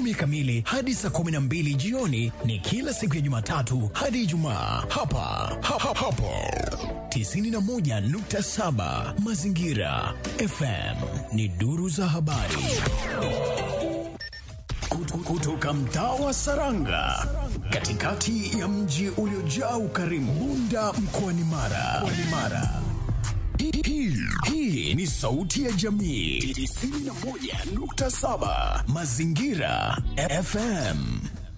kumi kamili hadi saa kumi na mbili jioni ni kila siku ya Jumatatu hadi Ijumaa hapa ha, ha, hapo 91.7 Mazingira FM ni duru za habari Kutu- kutoka mtaa wa Saranga katikati ya mji uliojaa ukarimu Bunda mkoani Mara. Mkoani Mara. Hii- hii- Hii ni sauti ya jamii 91.7 Mazingira FM.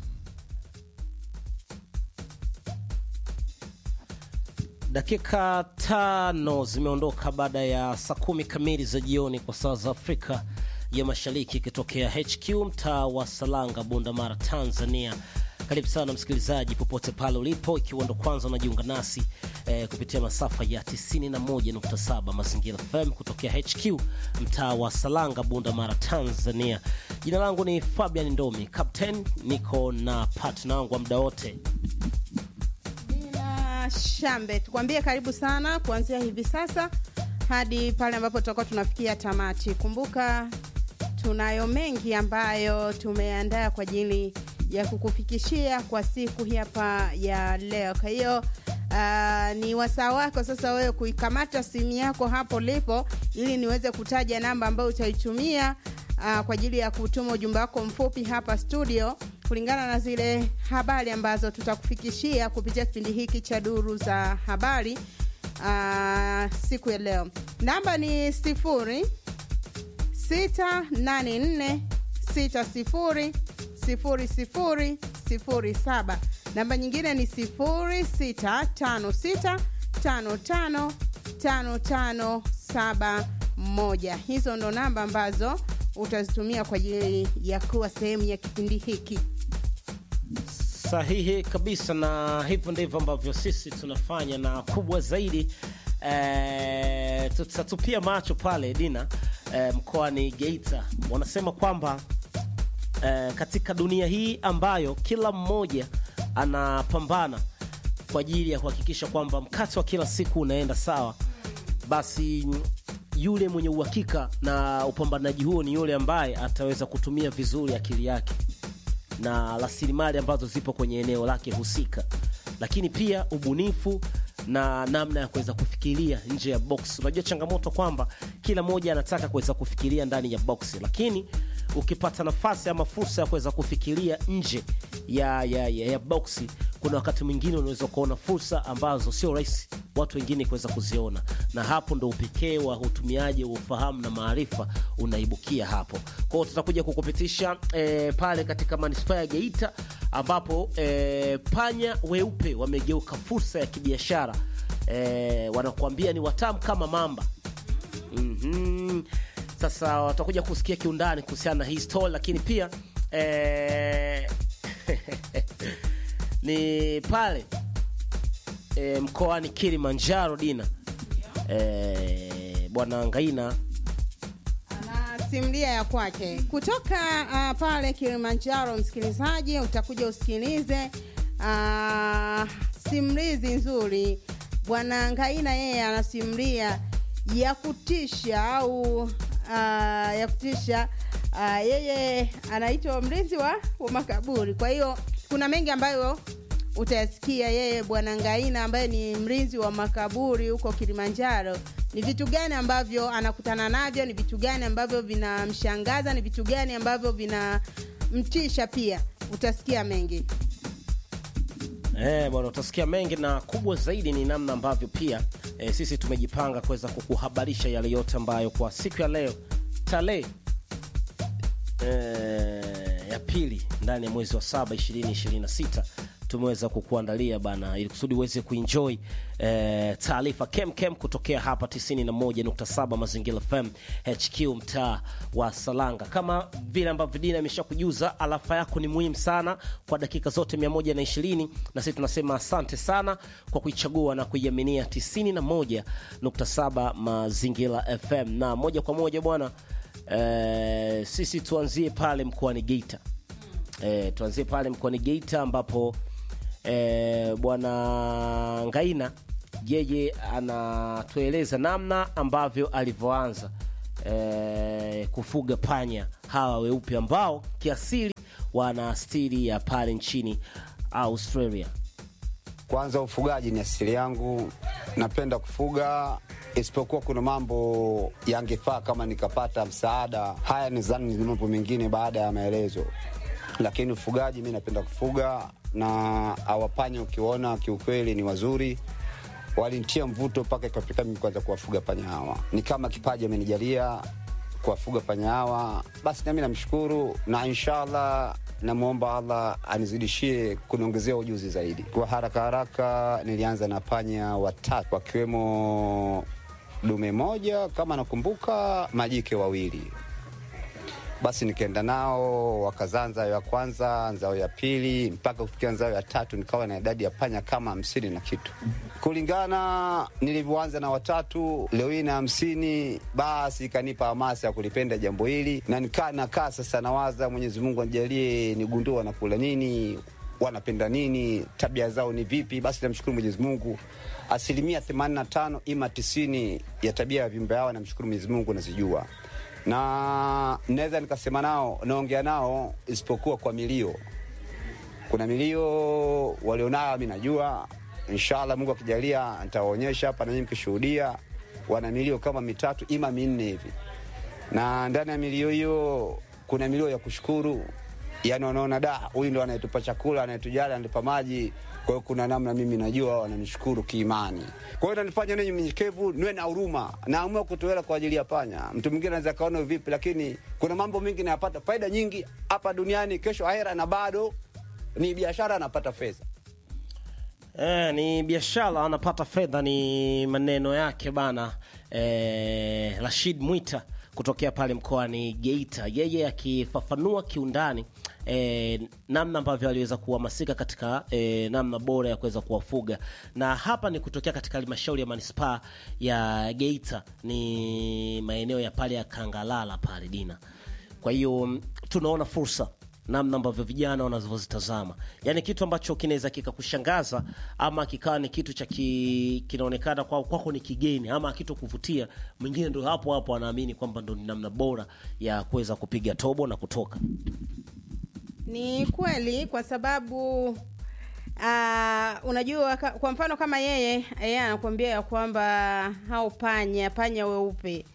Dakika tano zimeondoka baada ya saa kumi kamili za jioni kwa saa za Afrika ya Mashariki, ikitokea HQ mtaa wa Salanga, Bunda Mara, Tanzania. Karibu sana msikilizaji, popote pale ulipo, ikiwa ndo kwanza unajiunga nasi eh, kupitia masafa ya 91.7 Mazingira FM kutokea HQ mtaa wa Salanga, Bunda Mara, Tanzania. Jina langu ni Fabian Ndomi, captain, niko na partner wangu wa muda wote Dina Shambe, tukwambie karibu sana kuanzia hivi sasa hadi pale ambapo tutakuwa tunafikia tamati. Kumbuka tunayo mengi ambayo tumeandaa kwa ajili ya kukufikishia kwa siku hii hapa ya leo. Kwa hiyo Uh, ni wasaa wako sasa wewe kuikamata simu yako hapo lipo ili niweze kutaja namba ambayo utaitumia uh, kwa ajili ya kutuma ujumbe wako mfupi hapa studio kulingana na zile habari ambazo tutakufikishia kupitia kipindi hiki cha duru za habari uh, siku ya leo. Namba ni sifuri sita nane nne sita sifuri sifuri sifuri sifuri saba. Namba nyingine ni sifuri sita tano sita tano tano tano tano saba moja. Hizo ndo namba ambazo utazitumia kwa ajili ya kuwa sehemu ya kipindi hiki. sahihi kabisa na hivyo ndivyo ambavyo sisi tunafanya na kubwa zaidi eh, tutatupia macho pale dina eh, mkoani geita wanasema kwamba eh, katika dunia hii ambayo kila mmoja anapambana kwa ajili ya kuhakikisha kwamba mkate wa kila siku unaenda sawa basi yule mwenye uhakika na upambanaji huo ni yule ambaye ataweza kutumia vizuri akili yake na rasilimali ambazo zipo kwenye eneo lake husika, lakini pia ubunifu na namna ya kuweza kufikiria nje ya box. Unajua changamoto kwamba kila mmoja anataka kuweza kufikiria ndani ya box, lakini ukipata nafasi ama fursa ya kuweza kufikiria nje ya, ya, ya, ya boksi, kuna wakati mwingine unaweza kuona fursa ambazo sio rahisi watu wengine kuweza kuziona, na hapo ndo upekee wa utumiaji wa ufahamu na maarifa unaibukia hapo. Kwa hiyo tutakuja kukupitisha eh, pale katika manispaa ya Geita ambapo eh, panya weupe wamegeuka fursa ya kibiashara eh, wanakuambia ni watamu kama mamba. Mhm. Sasa watakuja kusikia kiundani kuhusiana na hii story, lakini pia eh, ni pale e, mkoani Kilimanjaro dina e, bwana Ngaina anasimulia ya kwake kutoka uh, pale Kilimanjaro. Msikilizaji, utakuja usikilize uh, simulizi nzuri. Bwana Ngaina yeye anasimulia ya kutisha au uh, ya kutisha uh, yeye anaitwa mlinzi wa, wa makaburi. Kwa hiyo kuna mengi ambayo utayasikia yeye bwana Ngaina ambaye ni mlinzi wa makaburi huko Kilimanjaro. Ni vitu gani ambavyo anakutana navyo, ni vitu gani ambavyo vinamshangaza, ni vitu gani ambavyo vinamtisha pia. Utasikia mengi. Eh, bwana utasikia mengi na kubwa zaidi ni namna ambavyo pia e, sisi tumejipanga kuweza kukuhabarisha yale yote ambayo kwa siku ya leo tarehe e, ya pili ndani ya mwezi wa saba ishirini ishirini na sita tumeweza kukuandalia bana ili kusudi uweze kuenjoy eh, taarifa kemkem kutokea hapa 91.7 Mazingira FM HQ mtaa wa Salanga. Kama vile ambavyo Dina ameshakujuza, alafa yako ni muhimu sana kwa dakika zote 120, na sisi tunasema asante sana kwa kuichagua na kuiaminia 91.7 Mazingira FM, na moja kwa moja bwana eh, sisi tuanzie pale mkoani Geita. Eh, tuanzie pale mkoani Geita ambapo eh, bwana Ngaina yeye anatueleza namna ambavyo alivyoanza eh, kufuga panya hawa weupe ambao kiasili wana stili ya pale nchini Australia? Kwanza, ufugaji ni asili yangu, napenda kufuga, isipokuwa kuna mambo yangefaa kama nikapata msaada. Haya nizani ni mambo mengine baada ya maelezo, lakini ufugaji mi napenda kufuga, na awapanya ukiona kiukweli ni wazuri, walinitia mvuto mpaka ikafika mimi kwanza kuwafuga panya hawa. Ni kama kipaji amenijalia kuwafuga panya hawa, basi nami namshukuru na inshallah namwomba Allah anizidishie kuniongezea ujuzi zaidi. Kwa haraka haraka, nilianza na panya watatu wakiwemo dume moja kama nakumbuka, majike wawili. Basi nikaenda nao wakazaa nzao ya kwanza, nzao ya pili, mpaka kufikia nzao ya tatu, nikawa na idadi ya panya kama hamsini na kitu. Kulingana nilivyoanza na watatu, leo hii na hamsini, basi ikanipa hamasa ya kulipenda jambo hili, na nikaa nakaa sasa, nawaza Mwenyezi Mungu anijalie nigundue wanakula nini, wanapenda nini, tabia zao ni vipi. Basi namshukuru Mwenyezi Mungu, asilimia 85 ima 90 ya tabia ya viumbe hawa, namshukuru Mwenyezi Mungu nazijua na naweza nikasema nao naongea nao isipokuwa kwa milio. Kuna milio walionayo mi najua, inshallah Mungu akijalia nitawaonyesha hapa na nyinyi mkishuhudia. Wana milio kama mitatu ima minne hivi, na ndani ya milio hiyo kuna milio ya kushukuru, yani wanaona da, huyu ndo anayetupa chakula, anayetujali, anatupa maji. Kwa hiyo kuna namna mimi najua wananishukuru kiimani. Kwa hiyo nanifanya ninyi mnyenyekevu, niwe na huruma, naamua kutoela kwa ajili ya panya. Mtu mwingine anaweza kaona vipi, lakini kuna mambo mengi nayapata faida nyingi hapa duniani, kesho ahera, na bado ni biashara, anapata fedha. Eh, ni biashara anapata fedha, ni maneno yake bana. Eh, Rashid Mwita kutokea pale mkoani Geita, yeye akifafanua kiundani eh, namna ambavyo aliweza kuhamasika katika eh, namna bora ya kuweza kuwafuga, na hapa ni kutokea katika halmashauri ya manispaa ya Geita, ni maeneo ya pale ya Kangalala pale Dina. Kwa hiyo mm, tunaona fursa namna ambavyo vijana wanavyozitazama, yaani kitu ambacho kinaweza kikakushangaza ama kikawa ni kitu cha ki, kinaonekana kwa- kwako ni kigeni ama kitu kuvutia, mwingine ndo hapo hapo anaamini kwamba ndo ni namna bora ya kuweza kupiga tobo na kutoka. Ni kweli kwa sababu uh, unajua ka- kwa mfano kama yeye yeye anakuambia ya kwamba hao panya panya weupe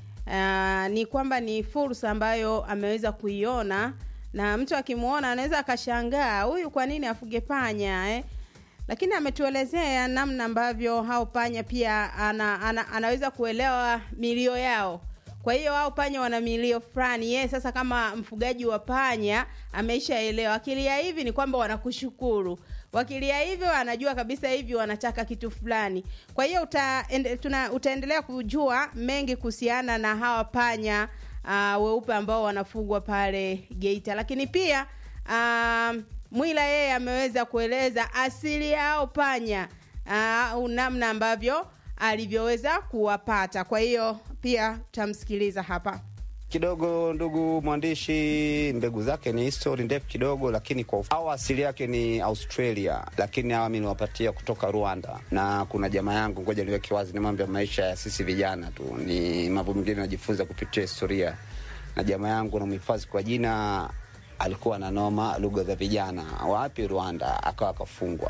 uh, ni kwamba ni fursa ambayo ameweza kuiona na mtu akimwona anaweza akashangaa huyu kwa nini afuge panya eh? lakini ametuelezea namna ambavyo hao panya pia ana, ana, anaweza kuelewa milio yao kwa hiyo hao panya wana milio fulani yeye sasa kama mfugaji wa panya ameshaelewa akilia hivi ni kwamba wanakushukuru wakilia hivyo anajua kabisa hivi wanataka kitu fulani kwa hiyo uta, ende, tuna, utaendelea kujua mengi kuhusiana na hawa panya uh, weupe ambao wanafugwa pale geita lakini pia um, mwila yeye ameweza kueleza asili yao panya uh, namna ambavyo alivyoweza kuwapata kwa hiyo pia tutamsikiliza hapa kidogo ndugu mwandishi, mbegu zake ni histori ndefu kidogo, lakini kwa ufu- hawa asili yake ni Australia, lakini hawa mi niwapatia kutoka Rwanda. Na kuna jamaa yangu, ngoja niweke wazi, ni mambo ya maisha ya sisi vijana tu, ni mambo mengine najifunza kupitia historia. Na jamaa yangu namhifadhi kwa jina, alikuwa na noma lugha za vijana, wapi Rwanda, akawa akafungwa.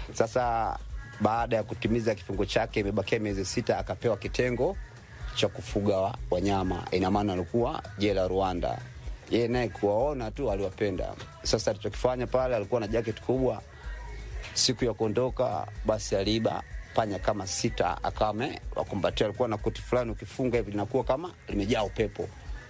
Sasa baada ya kutimiza kifungo chake, imebakia miezi sita, akapewa kitengo cha kufuga wa- wanyama. Ina maana alikuwa jela Rwanda. Yeye naye kuwaona tu aliwapenda. Sasa alichokifanya pale, alikuwa na jacket kubwa. Siku ya kuondoka, basi aliiba panya kama sita, akawa amewakumbatia. Alikuwa na koti fulani, ukifunga hivi linakuwa kama limejaa upepo,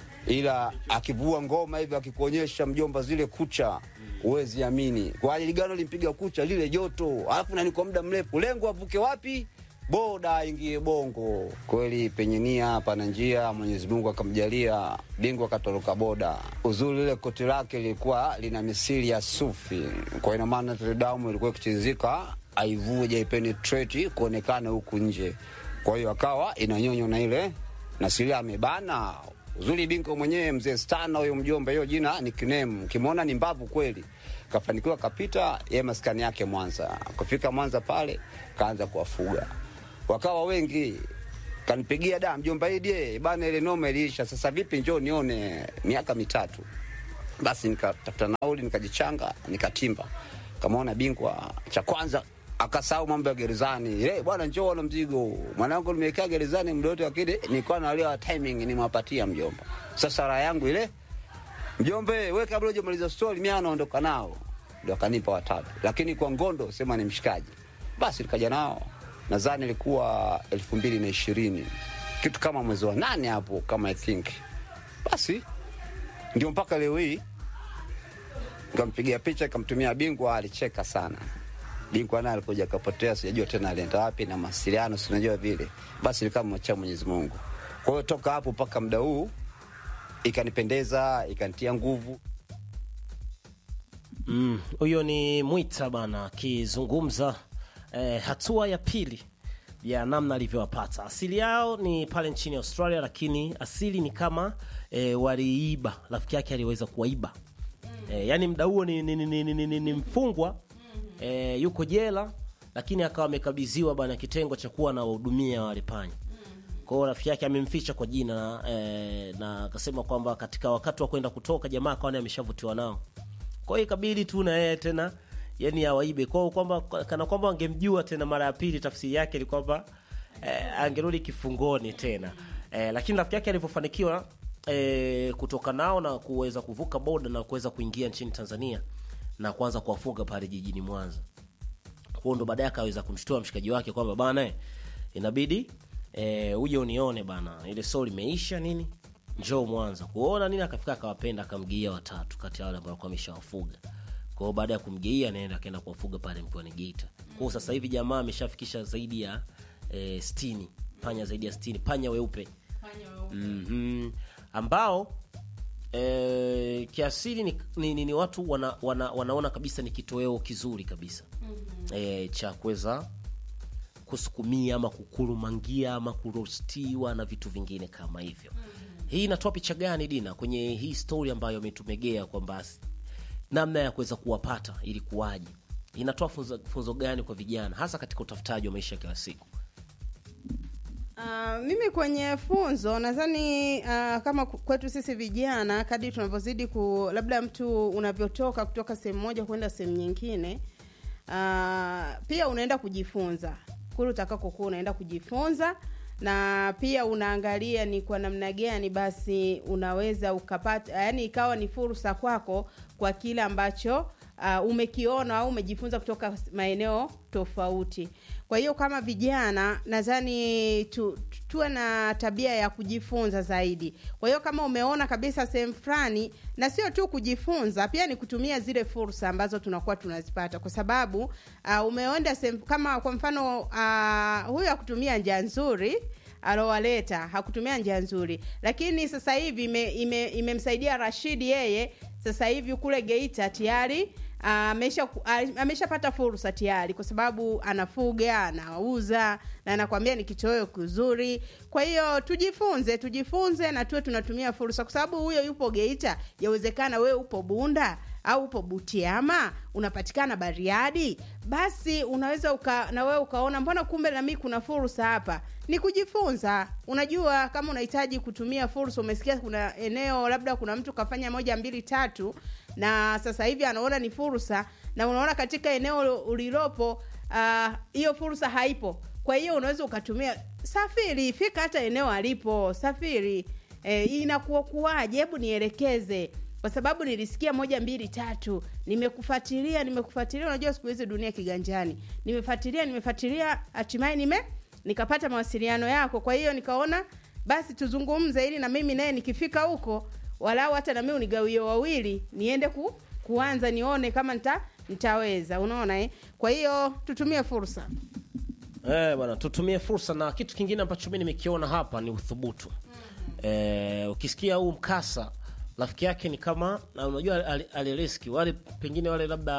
ila akivua ngoma hivi, akikuonyesha mjomba, zile kucha huwezi amini. Kwa ajili gani limpiga kucha lile joto, alafu nani kwa muda mrefu, lengo avuke wapi? boda aingie bongo. Kweli penye nia pana njia, Mwenyezi Mungu akamjalia bingwa akatoroka boda. Uzuri lile koti lake lilikuwa lina misili ya sufi, kwa ina maana ile damu ilikuwa ikichizika aivuje ipenetrate kuonekana huku nje, kwa hiyo akawa inanyonywa na ile na sili amebana. Uzuri bingwa mwenyewe mzee Stana huyo mjomba, hiyo jina ni kinemu, kimwona ni mbavu kweli. Kafanikiwa kapita ye maskani yake Mwanza, kufika Mwanza pale kaanza kuwafuga wakawa wengi kanipigia da mjomba Idi bana, ile noma iliisha. Sasa vipi, njoo nione. Miaka mitatu basi nikatafuta nauli nikajichanga nikatimba kamaona bingwa cha kwanza akasahau mambo ya gerezani hey, bwana njoo na mzigo mwanangu nimekaa gerezani muda wote lakini nilikuwa naelewa timing nimewapatia mjomba sasa raha yangu ile mjombe we kabla hujamaliza story mimi anaondoka nao ndio akanipa watatu lakini kwa ngondo sema ni mshikaji basi nikaja nao nadhani ilikuwa elfu mbili na ishirini kitu kama mwezi wa nane hapo kama i think basi ndio mpaka leo hii nikampigia picha nikamtumia bingwa alicheka sana bingwa naye alikuja akapotea sijajua tena alienda wapi na mawasiliano sinajua vile basi nikawa mwachia mwenyezi mungu kwa hiyo toka hapo mpaka muda huu ikanipendeza ikanitia nguvu Mm, huyo ni Mwita bana akizungumza eh, hatua ya pili ya namna alivyowapata. Asili yao ni pale nchini Australia, lakini asili ni kama eh, waliiba, rafiki yake aliweza kuwaiba eh, yani mda huo ni, ni, ni, ni, ni, ni, ni mfungwa eh, yuko jela, lakini akawa amekabidhiwa bana kitengo cha kuwa na wahudumia wale panya kwa hiyo rafiki yake amemficha kwa jina eh, na akasema kwamba katika wakati wa kwenda kutoka jamaa akawa naye ameshavutiwa nao kwa hiyo ikabidi tu na yeye tena yani awaibe kwao kwamba kana kwamba wangemjua tena mara ya pili tafsiri yake ni kwamba eh, angerudi kifungoni tena eh, lakini rafiki yake alivyofanikiwa eh, kutoka nao na kuweza kuvuka boda na kuweza kuingia nchini tanzania na kuanza kuwafunga pale jijini mwanza kwao ndo baadaye akaweza kumshtua mshikaji wake kwamba bana eh, inabidi eh, uje unione bana ile soo limeisha nini njoo mwanza kuona nini akafika akawapenda akamgeia watatu kati ya wale ambao alikuwa ameshawafuga kwa hiyo baada ya kumgeia anaenda akaenda kuwafuga pale mkoani geita kwa hiyo sasa hivi jamaa ameshafikisha zaidi ya eh, stini panya zaidi ya stini panya weupe mm-hmm. ambao e, kiasili ni, ni, ni, ni watu wana, wana, wanaona kabisa ni kitoweo kizuri kabisa mm-hmm. e, cha kuweza kusukumia ama kukurumangia ama kurostiwa na vitu vingine kama hivyo mm-hmm. hii inatoa picha gani dina kwenye hii story ambayo ametumegea kwamba s- namna ya kuweza kuwapata ili kuwaje inatoa funzo, funzo gani kwa vijana hasa katika utafutaji wa maisha ya kila siku Uh, mimi kwenye funzo nadhani uh, kama ku- kwetu sisi vijana kadi tunavyozidi ku labda mtu unavyotoka kutoka sehemu moja kwenda sehemu nyingine uh, pia unaenda kujifunza kule utakakokuwa unaenda kujifunza na pia unaangalia ni kwa namna gani basi unaweza ukapata yani ikawa ni fursa kwako kwa kile ambacho uh, umekiona au umejifunza kutoka maeneo tofauti kwa hiyo kama vijana nadhani tu, tu- tuwe na tabia ya kujifunza zaidi kwa hiyo kama umeona kabisa sehemu fulani na sio tu kujifunza pia ni kutumia zile fursa ambazo tunakuwa tunazipata kwa sababu uh, umeenda sehemu kama kwa mfano uh, huyu akutumia njia nzuri alowaleta hakutumia njia nzuri lakini sasa hivi imemsaidia ime, imemsaidia rashidi yeye sasa hivi kule geita tayari amesha ameshapata fursa tayari kwa sababu anafuga anauza na anakwambia ni kitoweo kizuri kwa hiyo tujifunze tujifunze na tuwe tunatumia fursa kwa sababu huyo yupo geita yawezekana wewe upo bunda au upo butiama unapatikana bariadi basi unaweza uka, na wewe ukaona mbona kumbe nami kuna fursa hapa ni kujifunza unajua kama unahitaji kutumia fursa umesikia kuna eneo labda kuna mtu kafanya moja mbili tatu na sasa hivi anaona ni fursa na unaona katika eneo ulilopo ah, hiyo uh, fursa haipo kwa hiyo unaweza ukatumia safiri fika hata eneo alipo safiri e, inakuwa kuwaje hebu nielekeze kwa sababu nilisikia moja mbili tatu nimekufuatilia nimekufuatilia unajua siku hizi dunia kiganjani nimefuatilia nimefuatilia hatimaye nime nikapata mawasiliano yako kwa hiyo nikaona basi tuzungumze ili na mimi naye nikifika huko walau hata na mimi unigawie wawili niende ku, kuanza nione kama nita, nitaweza unaona eh? kwa hiyo tutumie fursa Eh, bwana tutumie fursa na kitu kingine ambacho mi nimekiona hapa ni uthubutu eh, ukisikia huu mkasa rafiki yake ni kama na unajua ali- aliriski wale pengine wale labda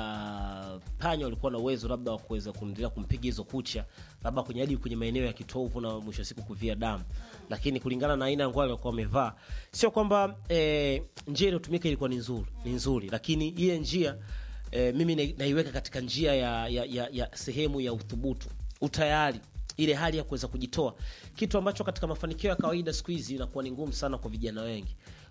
panya walikuwa na uwezo labda wa kuweza kuendelea kumpiga hizo kucha labda kwenye hadi kwenye maeneo ya kitovu na mwisho wa siku kuvia damu lakini kulingana na aina ya nguo aliokuwa wamevaa sio kwamba eh, njia iliyotumika ilikuwa ni nzuri ni nzuri lakini ile njia eh, mimi na- naiweka katika njia ya, ya, ya, ya sehemu ya uthubutu utayari ile hali ya kuweza kujitoa kitu ambacho katika mafanikio ya kawaida siku hizi inakuwa ni ngumu sana kwa vijana wengi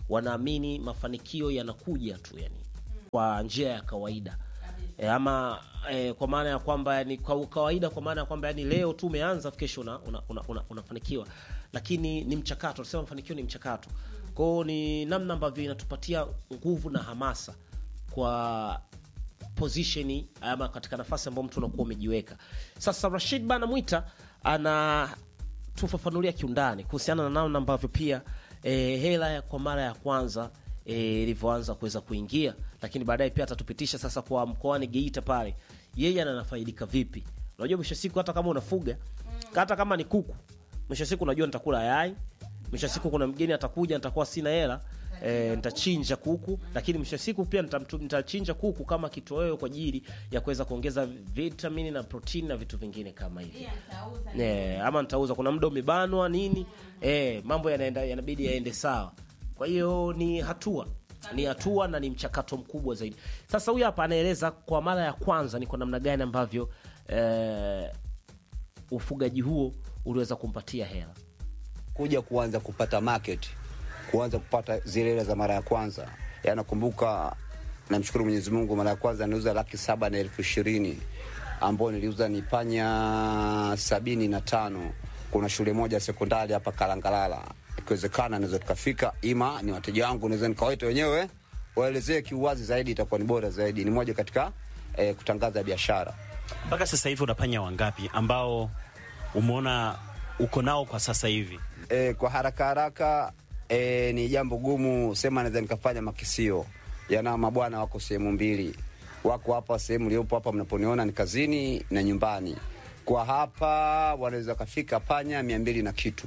wanaamini mafanikio yanakuja tu yani kwa njia ya kawaida e, ama e, kwa maana ya kwamba yani kwa kawaida kwa maana ya kwamba yani leo tu umeanza kesho una, una, una, una, unafanikiwa lakini ni mchakato tunasema mafanikio ni mchakato kwao ni namna ambavyo inatupatia nguvu na hamasa kwa position ama katika nafasi ambayo mtu unakuwa umejiweka sasa rashid bana mwita ana tufafanulia kiundani kuhusiana na namna ambavyo pia e, hela ya kwa mara ya kwanza eh, ilivyoanza kuweza kuingia lakini baadaye pia atatupitisha sasa kwa mkoani geita pale yeye anafaidika vipi unajua mwisho wa siku hata kama unafuga hata kama ni kuku mwisho wa siku unajua nitakula yai mwisho wa siku kuna mgeni atakuja nitakuwa sina hela e, nitachinja kuku lakini mwisho wa siku pia nitamtu- nitachinja kuku kama kitoweo kwa ajili ya kuweza kuongeza vitamini na protini na vitu vingine kama hivyo Eh, ama nitauza kuna muda umebanwa nini eh, mambo yanaenda yanabidi yaende sawa kwa hiyo ni hatua ni hatua na ni mchakato mkubwa zaidi sasa huyu hapa anaeleza kwa mara ya kwanza ni kwa namna gani ambavyo eh, ufugaji huo uliweza kumpatia hela kuja kuanza kupata market kuanza kupata zile hela za mara ya kwanza Ya nakumbuka namshukuru mwenyezi mungu mara ya kwanza niliuza laki saba na elfu ishirini ambao niliuza ni panya sabini na tano kuna shule moja ya sekondari hapa kalangalala ikiwezekana naweza tukafika ima ni wateja wangu naweza nikawaita wenyewe waelezee kiuwazi zaidi itakuwa ni bora zaidi ni moja katika eh, kutangaza biashara mpaka sasa hivi unapanya wangapi ambao umeona uko nao kwa sasa hivi e, kwa haraka haraka e, ni jambo gumu sema naweza nikafanya makisio yana mabwana wako sehemu mbili wako hapa sehemu iliyopo hapa mnaponiona ni kazini na nyumbani kwa hapa wanaweza kafika panya mia mbili na kitu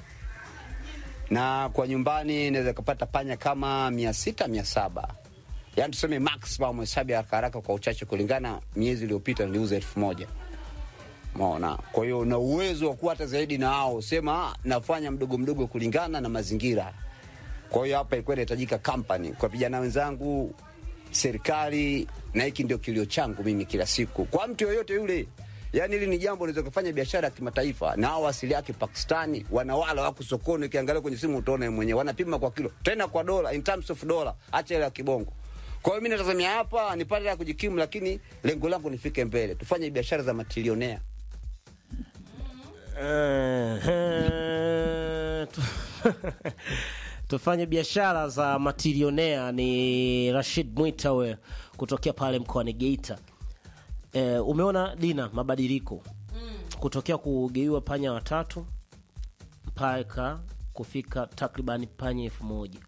na kwa nyumbani naweza kapata panya kama mia sita mia saba yaani tuseme maximum hesabu ya haraka haraka kwa uchache kulingana miezi iliyopita niliuza elfu moja Umeona? Kwa hiyo na uwezo wa kuwa hata zaidi na hao, sema nafanya mdogo mdogo kulingana na mazingira. Kwa hiyo hapa ilikuwa inahitajika company kwa vijana wenzangu, serikali, na hiki ndio kilio changu mimi kila siku kwa mtu yoyote yule. Yaani hili ni jambo unaweza kufanya biashara ya kimataifa, na hao asili yake Pakistani, wanawala wako sokoni, ukiangalia kwenye simu utaona wewe mwenyewe wanapima kwa kilo, tena kwa dola, in terms of dollar, acha ile ya kibongo. Kwa hiyo mimi natazamia hapa nipate ya kujikimu, lakini lengo langu nifike mbele, tufanye biashara za matilionea. Eh, tu- tufanye biashara za matilionea ni rashid mwitawe kutokea pale mkoani geita eh, umeona dina mabadiliko kutokea kugeiwa panya watatu mpaka kufika takribani panya elfu moja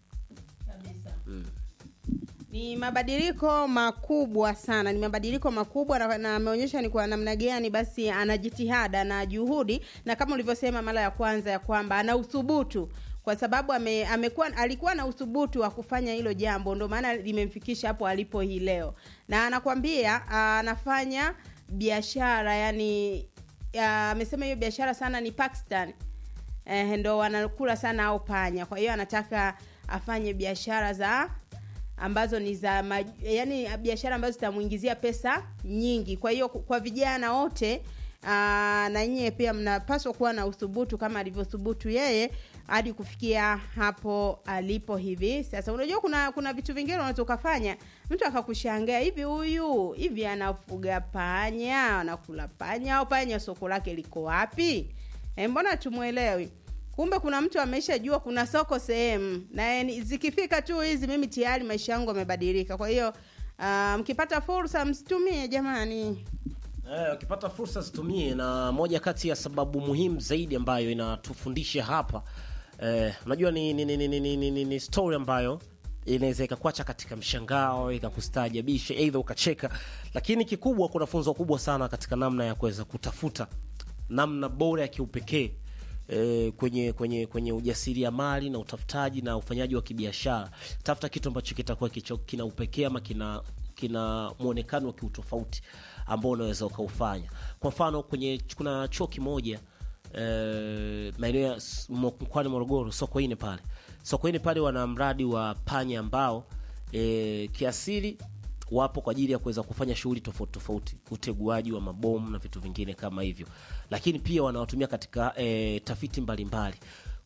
ni mabadiliko makubwa sana ni mabadiliko makubwa na na ameonyesha ni kwa namna gani basi ana jitihada na juhudi na kama ulivyosema mara ya kwanza ya kwamba ana uthubutu kwa sababu ame, amekuwa alikuwa na uthubutu wa kufanya hilo jambo ndio maana limemfikisha hapo alipo hii leo na anakwambia ah, anafanya biashara yani ah, amesema hiyo biashara sana ni pakistan eh, ndo wanakula sana au panya kwa hiyo anataka afanye biashara za ambazo ni za maj... yani biashara ambazo zitamuingizia pesa nyingi kwa hiyo kwa vijana wote aa, na nyie pia mnapaswa kuwa na uthubutu kama alivyothubutu yeye hadi kufikia hapo alipo hivi sasa unajua kuna kuna vitu vingine unaweza ukafanya mtu akakushangaa hivi huyu hivi anafuga panya anakula panya au panya soko lake liko wapi e, mbona tumwelewi kumbe kuna mtu ameshajua kuna soko sehemu na yani, zikifika tu hizi mimi tayari maisha yangu yamebadilika kwa hiyo ah, mkipata fursa msitumie jamani Eh, ukipata fursa zitumie na moja kati ya sababu muhimu zaidi ambayo inatufundisha hapa eh, unajua ni, ni, ni, ni, ni, ni, ni, ni story ambayo inaweza ikakwacha katika mshangao ikakustaajabisha eidha ukacheka lakini kikubwa kuna funzo kubwa sana katika namna ya kuweza kutafuta namna bora ya kiupekee eh, kwenye kwenye kwenye ujasiriamali na utafutaji na ufanyaji wa kibiashara tafuta kitu ambacho kitakuwa kicho- kina upekee ama kina kina mwonekano wa kiutofauti ambao unaweza ukaufanya kwa mfano kwenye kuna chuo kimoja eh, maeneo ya s- mo- mkoani morogoro sokoine pale sokoine pale wana mradi wa panya ambao eh, kiasili wapo kwa ajili ya kuweza kufanya shughuli tofauti tofauti uteguaji wa mabomu na vitu vingine kama hivyo lakini pia wanawatumia katika e, tafiti mbalimbali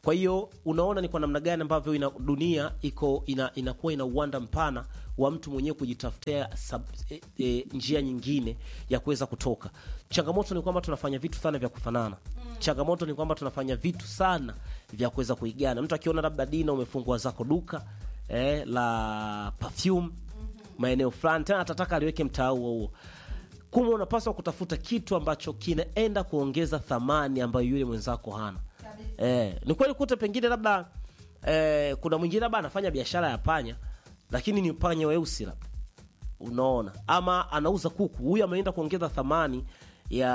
kwa hiyo unaona ni kwa namna gani ambavyo ina, dunia iko ina, inakuwa ina uwanda mpana wa mtu mwenyewe kujitafutia sub, e, e, njia nyingine ya kuweza kutoka. Changamoto ni kwamba tunafanya vitu sana vya kufanana. Changamoto ni kwamba tunafanya vitu sana vya kuweza kuigana. Mtu akiona labda Dina umefungua zako duka eh, la perfume maeneo fulani, tena atataka aliweke mtaa huo huo kumbe unapaswa kutafuta kitu ambacho kinaenda kuongeza thamani ambayo yule mwenzako hana. Eh, ni kweli kuta pengine labda eh, kuna mwingine labda anafanya biashara ya panya lakini ni panya weusi labda unaona, ama anauza kuku, huyu ameenda kuongeza thamani ya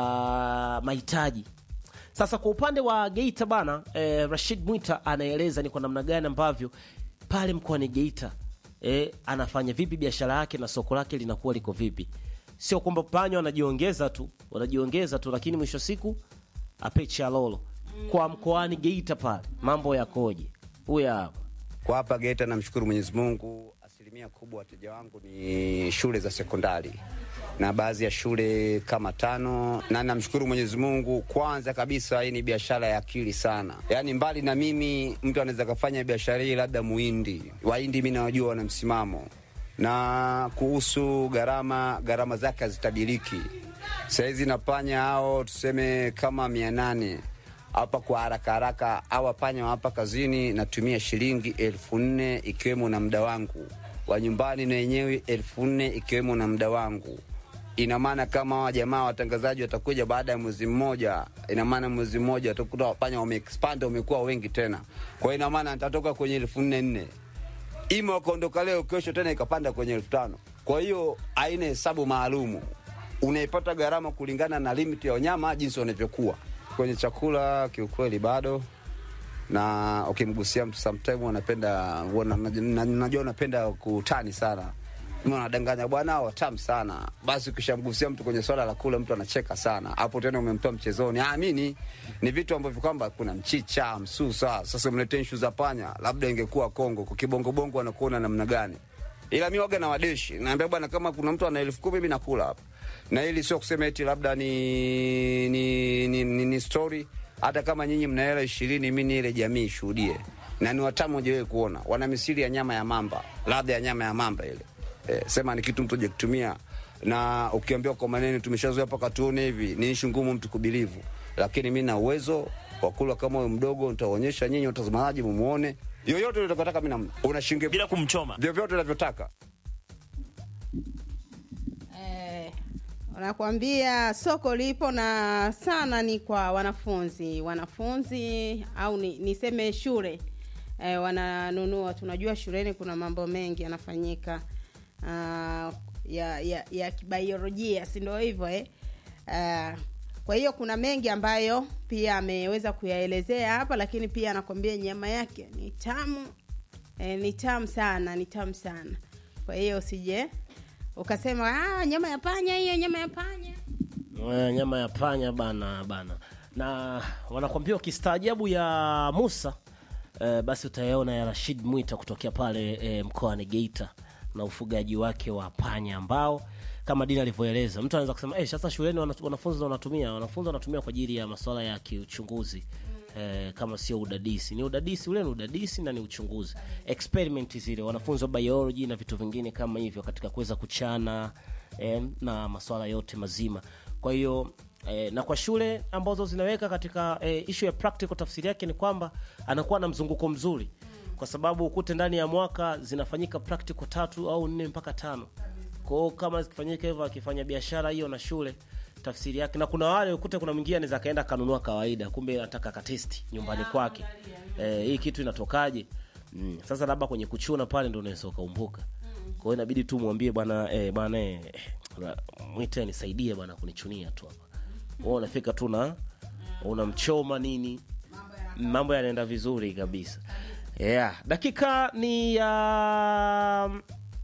mahitaji. Sasa kwa upande wa Geita bana eh, Rashid Mwita anaeleza ni kwa namna gani ambavyo pale mkoani Geita eh, anafanya vipi biashara yake na soko lake linakuwa liko vipi. Sio kwamba panya wanajiongeza tu, wanajiongeza tu, lakini mwisho siku apecha lolo kwa mkoani Geita pale mambo yakoje? Huyu hapa Kwa hapa Geita namshukuru Mwenyezi Mungu, asilimia kubwa wateja wangu ni shule za sekondari na baadhi ya shule kama tano, na namshukuru Mwenyezi Mungu. Kwanza kabisa, hii ni biashara ya akili sana, yaani mbali na mimi, mtu anaweza kafanya biashara hii labda Muhindi. Wahindi mi nawajua wana msimamo, na kuhusu gharama, gharama zake hazitabiriki. Sahizi napanya hao tuseme kama mia nane hapa kwa haraka haraka, hawa panya wa hapa kazini natumia shilingi elfu nne ikiwemo na muda wangu wa nyumbani, na wenyewe elfu nne ikiwemo na muda wangu. Ina maana kama hawa jamaa watangazaji watakuja baada ya mwezi mmoja, ina maana mwezi mmoja watakuta wapanya wameexpand, wamekuwa wengi tena. Kwa hiyo ina maana nitatoka kwenye elfu nne nne ima wakaondoka leo, kesho tena ikapanda kwenye elfu tano. Kwa hiyo haina hesabu maalumu, unaipata gharama kulingana na limiti ya wanyama jinsi wanavyokuwa. Kwenye chakula kiukweli bado na ukimgusia mtu sometime wanapenda wana- na- najua unapenda kutani sana Mimi wanadanganya bwana hao watamu sana basi ukishamgusia mtu kwenye swala la kula mtu anacheka sana hapo tena umemtoa mchezoni amini ni vitu ambavyo kwamba kuna mchicha msusa sasa mletee nshu za panya labda ingekuwa kongo kwa kibongobongo wanakuona namna gani ila mi waga na wadeshi naambia bwana kama kuna mtu ana elfu kumi mi nakula hapa na hili sio kusema eti labda ni, ni, ni, ni, ni story hata kama nyinyi mna hela ishirini mi ni ile jamii ishuhudie na ni watamu wajewe kuona wana misiri ya nyama ya mamba ladha ya nyama ya mamba ile eh, sema ni kitu mtu aje kutumia na ukiambiwa kwa maneno tumeshazoea mpaka tuone hivi ni ishu ngumu mtu kubilivu lakini mi na uwezo wa kula kama huyo mdogo nitaonyesha nyinyi watazamaji mumuone yoyote utakataka mi namna una shilingi bila kumchoma. vyovyote unavyotaka Eh, wanakuambia soko lipo na sana ni kwa wanafunzi wanafunzi au ni, niseme shule eh, wananunua tunajua shuleni kuna mambo mengi yanafanyika uh, ya, ya, ya kibiolojia si ndio hivyo eh? uh, kwa hiyo kuna mengi ambayo pia ameweza kuyaelezea hapa lakini pia anakwambia nyama yake ni tamu eh, ni tamu sana ni tamu sana kwa hiyo usije ukasema ah, nyama ya panya hiyo nyama ya panya Eh, nyama ya panya bana bana, na wanakwambia ukistaajabu ya Musa eh, basi utayaona ya Rashid Mwita kutokea pale eh, mkoani Geita na ufugaji wake wa panya ambao kama Dina alivyoeleza, mtu anaweza kusema eh, sasa shuleni wana- wanafunzi wanatumia wanafunzi wanatumia kwa ajili ya masuala ya kiuchunguzi eh, kama sio udadisi. Ni udadisi ule, ni udadisi na ni uchunguzi, experiment zile, wanafunzi wa biology na vitu vingine kama hivyo, katika kuweza kuchana eh, na masuala yote mazima. Kwa hiyo eh, na kwa shule ambazo zinaweka katika eh, ishu ya practical, tafsiri yake ni kwamba anakuwa na mzunguko mzuri, kwa sababu ukute ndani ya mwaka zinafanyika practical tatu au nne mpaka tano. Kwa hiyo kama zikifanyika hivyo, akifanya biashara hiyo na shule tafsiri yake, na kuna wale ukute, kuna mwingine anaweza akaenda kanunua kawaida, kumbe anataka katesti nyumbani kwake, eh, hii kitu inatokaje? Mm. Sasa labda kwenye kuchuna pale ndo unaweza ukaumbuka. Kwa hiyo inabidi tu mwambie bwana eh, bwana eh, mwite nisaidie bwana kunichunia tu hapa. Wewe unafika tu na unamchoma nini, mambo yanaenda vizuri kabisa. Yeah, dakika ni ya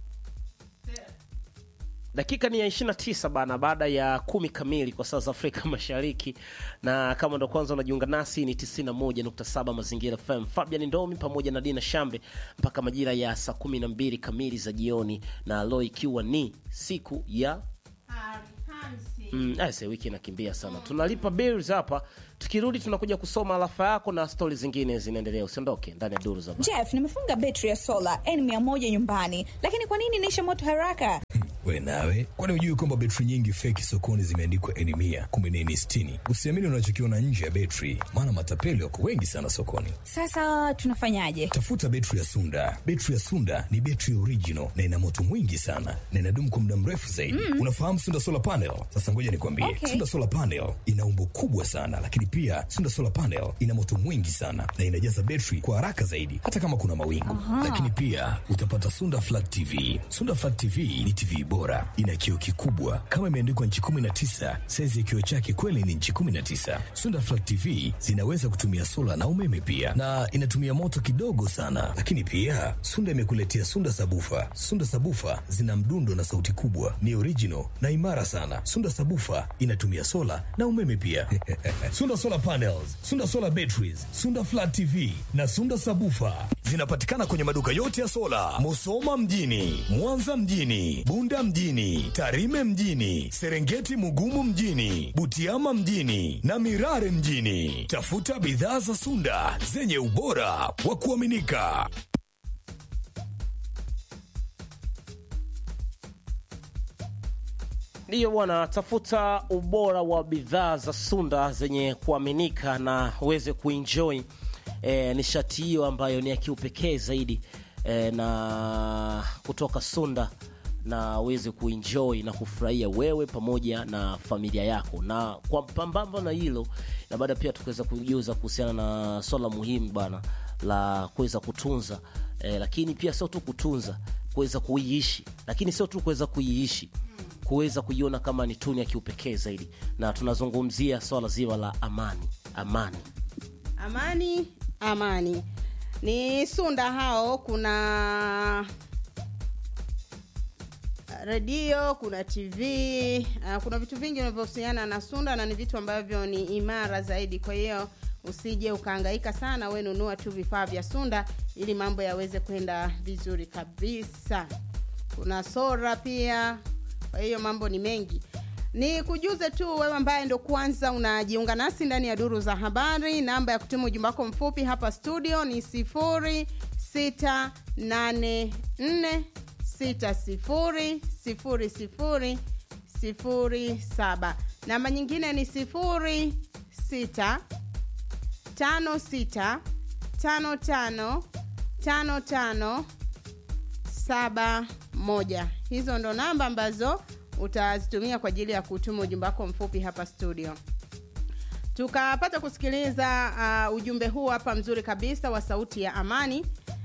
dakika ni ya 29 bana, baada ya kumi kamili kwa saa za Afrika Mashariki, na kama ndo kwanza unajiunga nasi ni 91.7 Mazingira FM, Fabian Ndomi pamoja na Dina Shambe mpaka majira ya saa 12 kamili za jioni, na leo ikiwa ni siku ya Mm, aise, wiki inakimbia sana. Tunalipa bills hapa, tukirudi tunakuja kusoma alafa yako na stori zingine zinaendelea. Usiondoke ndani ya duru za habari. Jeff, nimefunga betri ya sola N100 nyumbani, lakini kwa nini inaisha moto haraka? We nawe, kwani hujui kwamba betri nyingi feki sokoni zimeandikwa N mia kumbe ni N sitini? Usiamini unachokiona nje ya betri, maana matapeli wako wengi sana sokoni. Sasa tunafanyaje? Tafuta betri ya Sunda. Betri ya Sunda ni betri original na ina moto mwingi sana na inadumu kwa muda mrefu zaidi. Unafahamu Sunda solar panel? Sasa ngoja nikwambie, Okay. Sunda solar panel ina umbo kubwa sana, lakini pia Sunda solar panel ina moto mwingi sana na inajaza betri kwa haraka zaidi, hata kama kuna mawingu. Lakini pia utapata Sunda flat TV. Sunda flat TV ni TV bora, ina kioo kikubwa kama imeandikwa nchi 19. Saizi ya kioo chake kweli ni nchi 19. Sunda flat TV zinaweza kutumia sola na umeme pia, na inatumia moto kidogo sana. Lakini pia Sunda imekuletea Sunda sabufa. Sunda sabufa zina mdundo na sauti kubwa, ni original na imara sana. Sunda sabufa inatumia sola na umeme pia. Sunda solar panels, Sunda solar batteries, Sunda flat TV na Sunda sabufa zinapatikana kwenye maduka yote ya sola, Musoma mjini, Mwanza mjini, Bunda mjini, Tarime mjini, Serengeti Mugumu mjini, Butiama mjini na Mirare mjini. Tafuta bidhaa za Sunda zenye ubora wa kuaminika. Ndiyo bwana, tafuta ubora wa bidhaa za Sunda zenye kuaminika na uweze kuenjoy e, nishati hiyo ambayo ni ya kiupekee zaidi e, na kutoka Sunda na uweze kuenjoy na kufurahia wewe pamoja na familia yako. Na kwa pambamba na hilo, na baada pia tukaweza kujuza kuhusiana na swala muhimu bana la kuweza kutunza e, lakini pia sio tu kutunza, kuweza kuiishi, lakini sio tu kuweza kuiishi kuweza kuiona kama ni tuni ya kiupekee zaidi, na tunazungumzia swala zima la amani. Amani amani amani ni sunda hao kuna redio kuna tv uh, kuna vitu vingi vinavyohusiana na sunda na ni vitu ambavyo ni imara zaidi kwa hiyo usije ukaangaika sana we nunua tu vifaa vya sunda ili mambo yaweze kwenda vizuri kabisa kuna sora pia kwa hiyo mambo ni mengi ni kujuze tu wewe ambaye ndo kwanza unajiunga nasi ndani ya duru za habari namba ya kutuma ujumbe wako mfupi hapa studio ni 0684600007 namba nyingine ni 06 tano sita tano tano tano tano saba moja hizo ndo namba ambazo utazitumia kwa ajili ya kutuma ujumbe wako mfupi hapa studio tukapata kusikiliza uh, ujumbe huu hapa mzuri kabisa wa sauti ya amani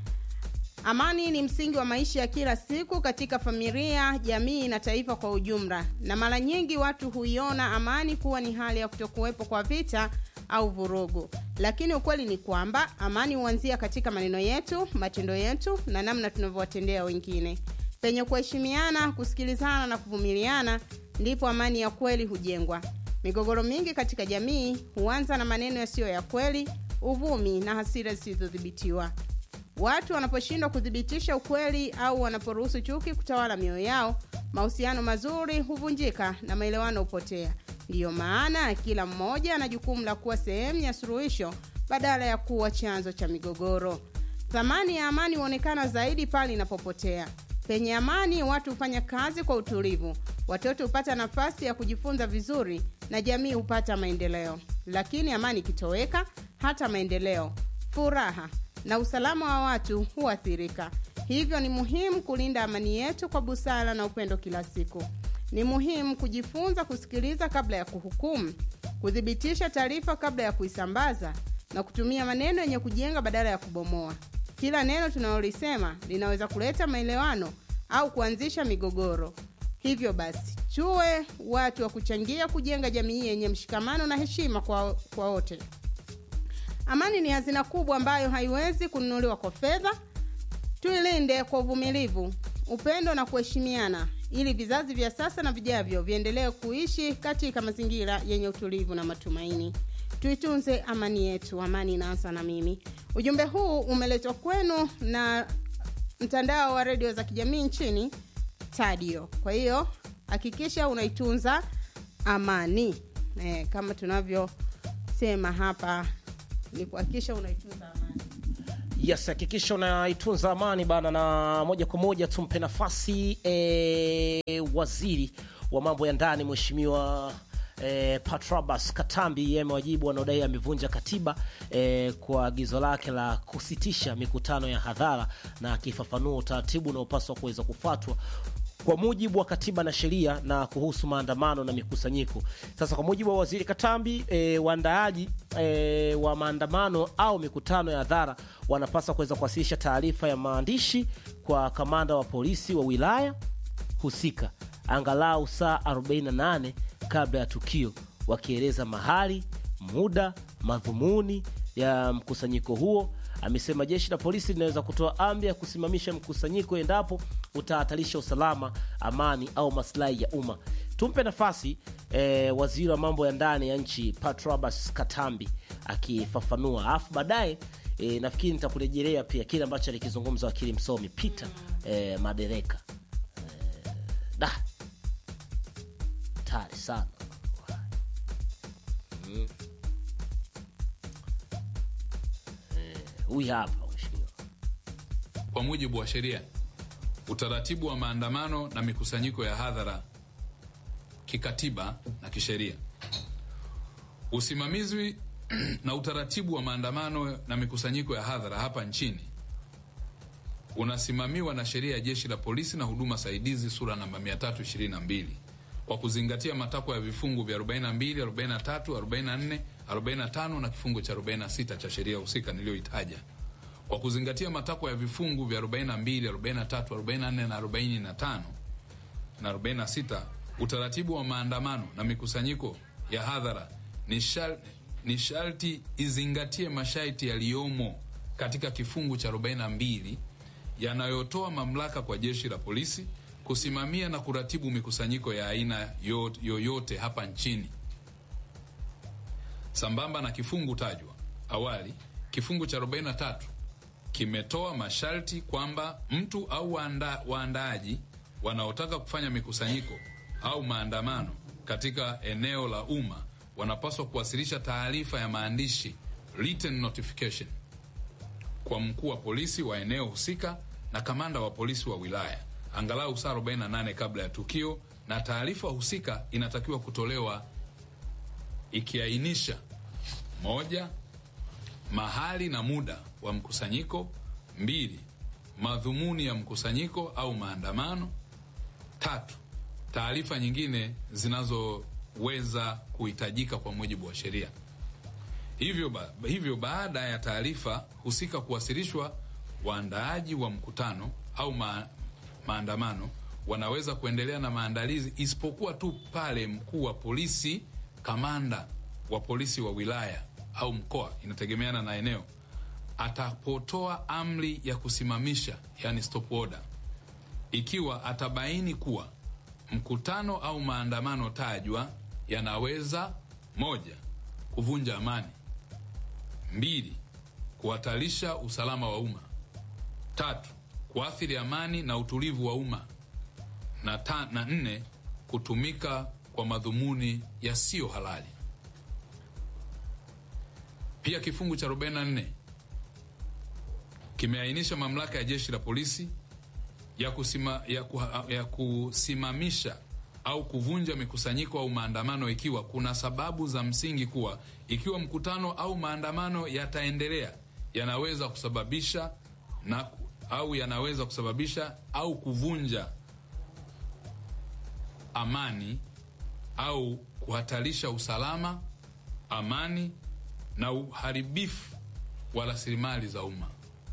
amani ni msingi wa maisha ya kila siku katika familia jamii na taifa kwa ujumla na mara nyingi watu huiona amani kuwa ni hali ya kutokuwepo kwa vita au vurugu lakini ukweli ni kwamba amani huanzia katika maneno yetu matendo yetu na namna tunavyowatendea wengine penye kuheshimiana kusikilizana na kuvumiliana ndipo amani ya kweli hujengwa migogoro mingi katika jamii huanza na maneno yasiyo ya kweli uvumi na hasira zisizodhibitiwa watu wanaposhindwa kuthibitisha ukweli au wanaporuhusu chuki kutawala mioyo yao mahusiano mazuri huvunjika na maelewano hupotea ndiyo maana kila mmoja ana jukumu la kuwa sehemu ya suluhisho badala ya kuwa chanzo cha migogoro thamani ya amani huonekana zaidi pale inapopotea penye amani watu hufanya kazi kwa utulivu watoto hupata nafasi ya kujifunza vizuri na jamii hupata maendeleo lakini amani ikitoweka hata maendeleo furaha na usalama wa watu huathirika hivyo ni muhimu kulinda amani yetu kwa busara na upendo kila siku ni muhimu kujifunza kusikiliza kabla ya kuhukumu kuthibitisha taarifa kabla ya kuisambaza na kutumia maneno yenye kujenga badala ya kubomoa kila neno tunalolisema linaweza kuleta maelewano au kuanzisha migogoro hivyo basi tuwe watu wa kuchangia kujenga jamii yenye mshikamano na heshima kwa kwa wote amani ni hazina kubwa ambayo haiwezi kununuliwa kwa fedha tuilinde kwa uvumilivu upendo na kuheshimiana ili vizazi vya sasa na vijavyo viendelee kuishi katika mazingira yenye utulivu na matumaini tuitunze amani yetu amani inaanza na mimi ujumbe huu umeletwa kwenu na mtandao wa redio za kijamii nchini tadio kwa hiyo hakikisha unaitunza amani eh, kama tunavyosema hapa ni kuhakikisha unaitunza amani yes hakikisha unaitunza amani bana na moja kwa moja tumpe nafasi e, waziri wa mambo ya ndani mheshimiwa e, patrobas katambi yeye amewajibu wanaodai amevunja katiba e, kwa agizo lake la kusitisha mikutano ya hadhara na akifafanua utaratibu unaopaswa kuweza kufuatwa kwa mujibu wa katiba na sheria na kuhusu maandamano na mikusanyiko. Sasa kwa mujibu wa waziri Katambi, e, waandaaji e, wa maandamano au mikutano ya hadhara wanapaswa kuweza kuwasilisha taarifa ya maandishi kwa kamanda wa polisi wa wilaya husika angalau saa 48 kabla ya tukio, wakieleza mahali, muda, madhumuni ya mkusanyiko huo. Amesema jeshi la polisi linaweza kutoa amri ya kusimamisha mkusanyiko endapo utahatarisha usalama, amani au maslahi ya umma. Tumpe nafasi eh, waziri wa mambo ya ndani ya nchi Patrobas Katambi akifafanua, alafu baadaye eh, nafikiri nitakurejelea pia kile ambacho alikizungumza wakili msomi Peter eh, Madereka eh, da tari sana Mm. Eh, huyu hapa mheshimiwa. Kwa mujibu wa sheria, utaratibu wa maandamano na mikusanyiko ya hadhara kikatiba na kisheria, usimamizi na utaratibu wa maandamano na mikusanyiko ya hadhara hapa nchini unasimamiwa na sheria ya jeshi la polisi na huduma saidizi sura namba 322 kwa kuzingatia matakwa ya vifungu vya 42, 43, 44, 45 na kifungu cha 46 cha sheria husika niliyoitaja kwa kuzingatia matakwa ya vifungu vya 42, 43, 44 na 45 na 46, utaratibu wa maandamano na mikusanyiko ya hadhara ni shal- ni sharti izingatie masharti yaliyomo katika kifungu cha 42 yanayotoa mamlaka kwa jeshi la polisi kusimamia na kuratibu mikusanyiko ya aina yo- yoyote hapa nchini sambamba na kifungu tajwa awali. Kifungu cha 43 kimetoa masharti kwamba mtu au waanda, waandaaji wanaotaka kufanya mikusanyiko au maandamano katika eneo la umma wanapaswa kuwasilisha taarifa ya maandishi written notification kwa mkuu wa polisi wa eneo husika na kamanda wa polisi wa wilaya angalau saa 48 kabla ya tukio, na taarifa husika inatakiwa kutolewa ikiainisha moja, mahali na muda wa mkusanyiko; mbili, madhumuni ya mkusanyiko au maandamano; tatu, taarifa nyingine zinazoweza kuhitajika kwa mujibu wa sheria. Hivyo, ba, hivyo baada ya taarifa husika kuwasilishwa, waandaaji wa mkutano au ma, maandamano wanaweza kuendelea na maandalizi isipokuwa tu pale mkuu wa polisi, kamanda wa polisi wa wilaya au mkoa, inategemeana na eneo, atapotoa amri ya kusimamisha, yani stop order, ikiwa atabaini kuwa mkutano au maandamano tajwa yanaweza moja, kuvunja amani; mbili, kuhatarisha usalama wa umma; tatu, kuathiri amani na utulivu wa umma na, ta, na nne, kutumika kwa madhumuni yasiyo halali. Pia kifungu cha 44 kimeainisha mamlaka ya jeshi la polisi ya, kusima, ya, kuha, ya kusimamisha au kuvunja mikusanyiko au maandamano ikiwa kuna sababu za msingi kuwa ikiwa mkutano au maandamano yataendelea yanaweza kusababisha na au yanaweza kusababisha au kuvunja amani au kuhatarisha usalama, amani na uharibifu wa rasilimali za umma.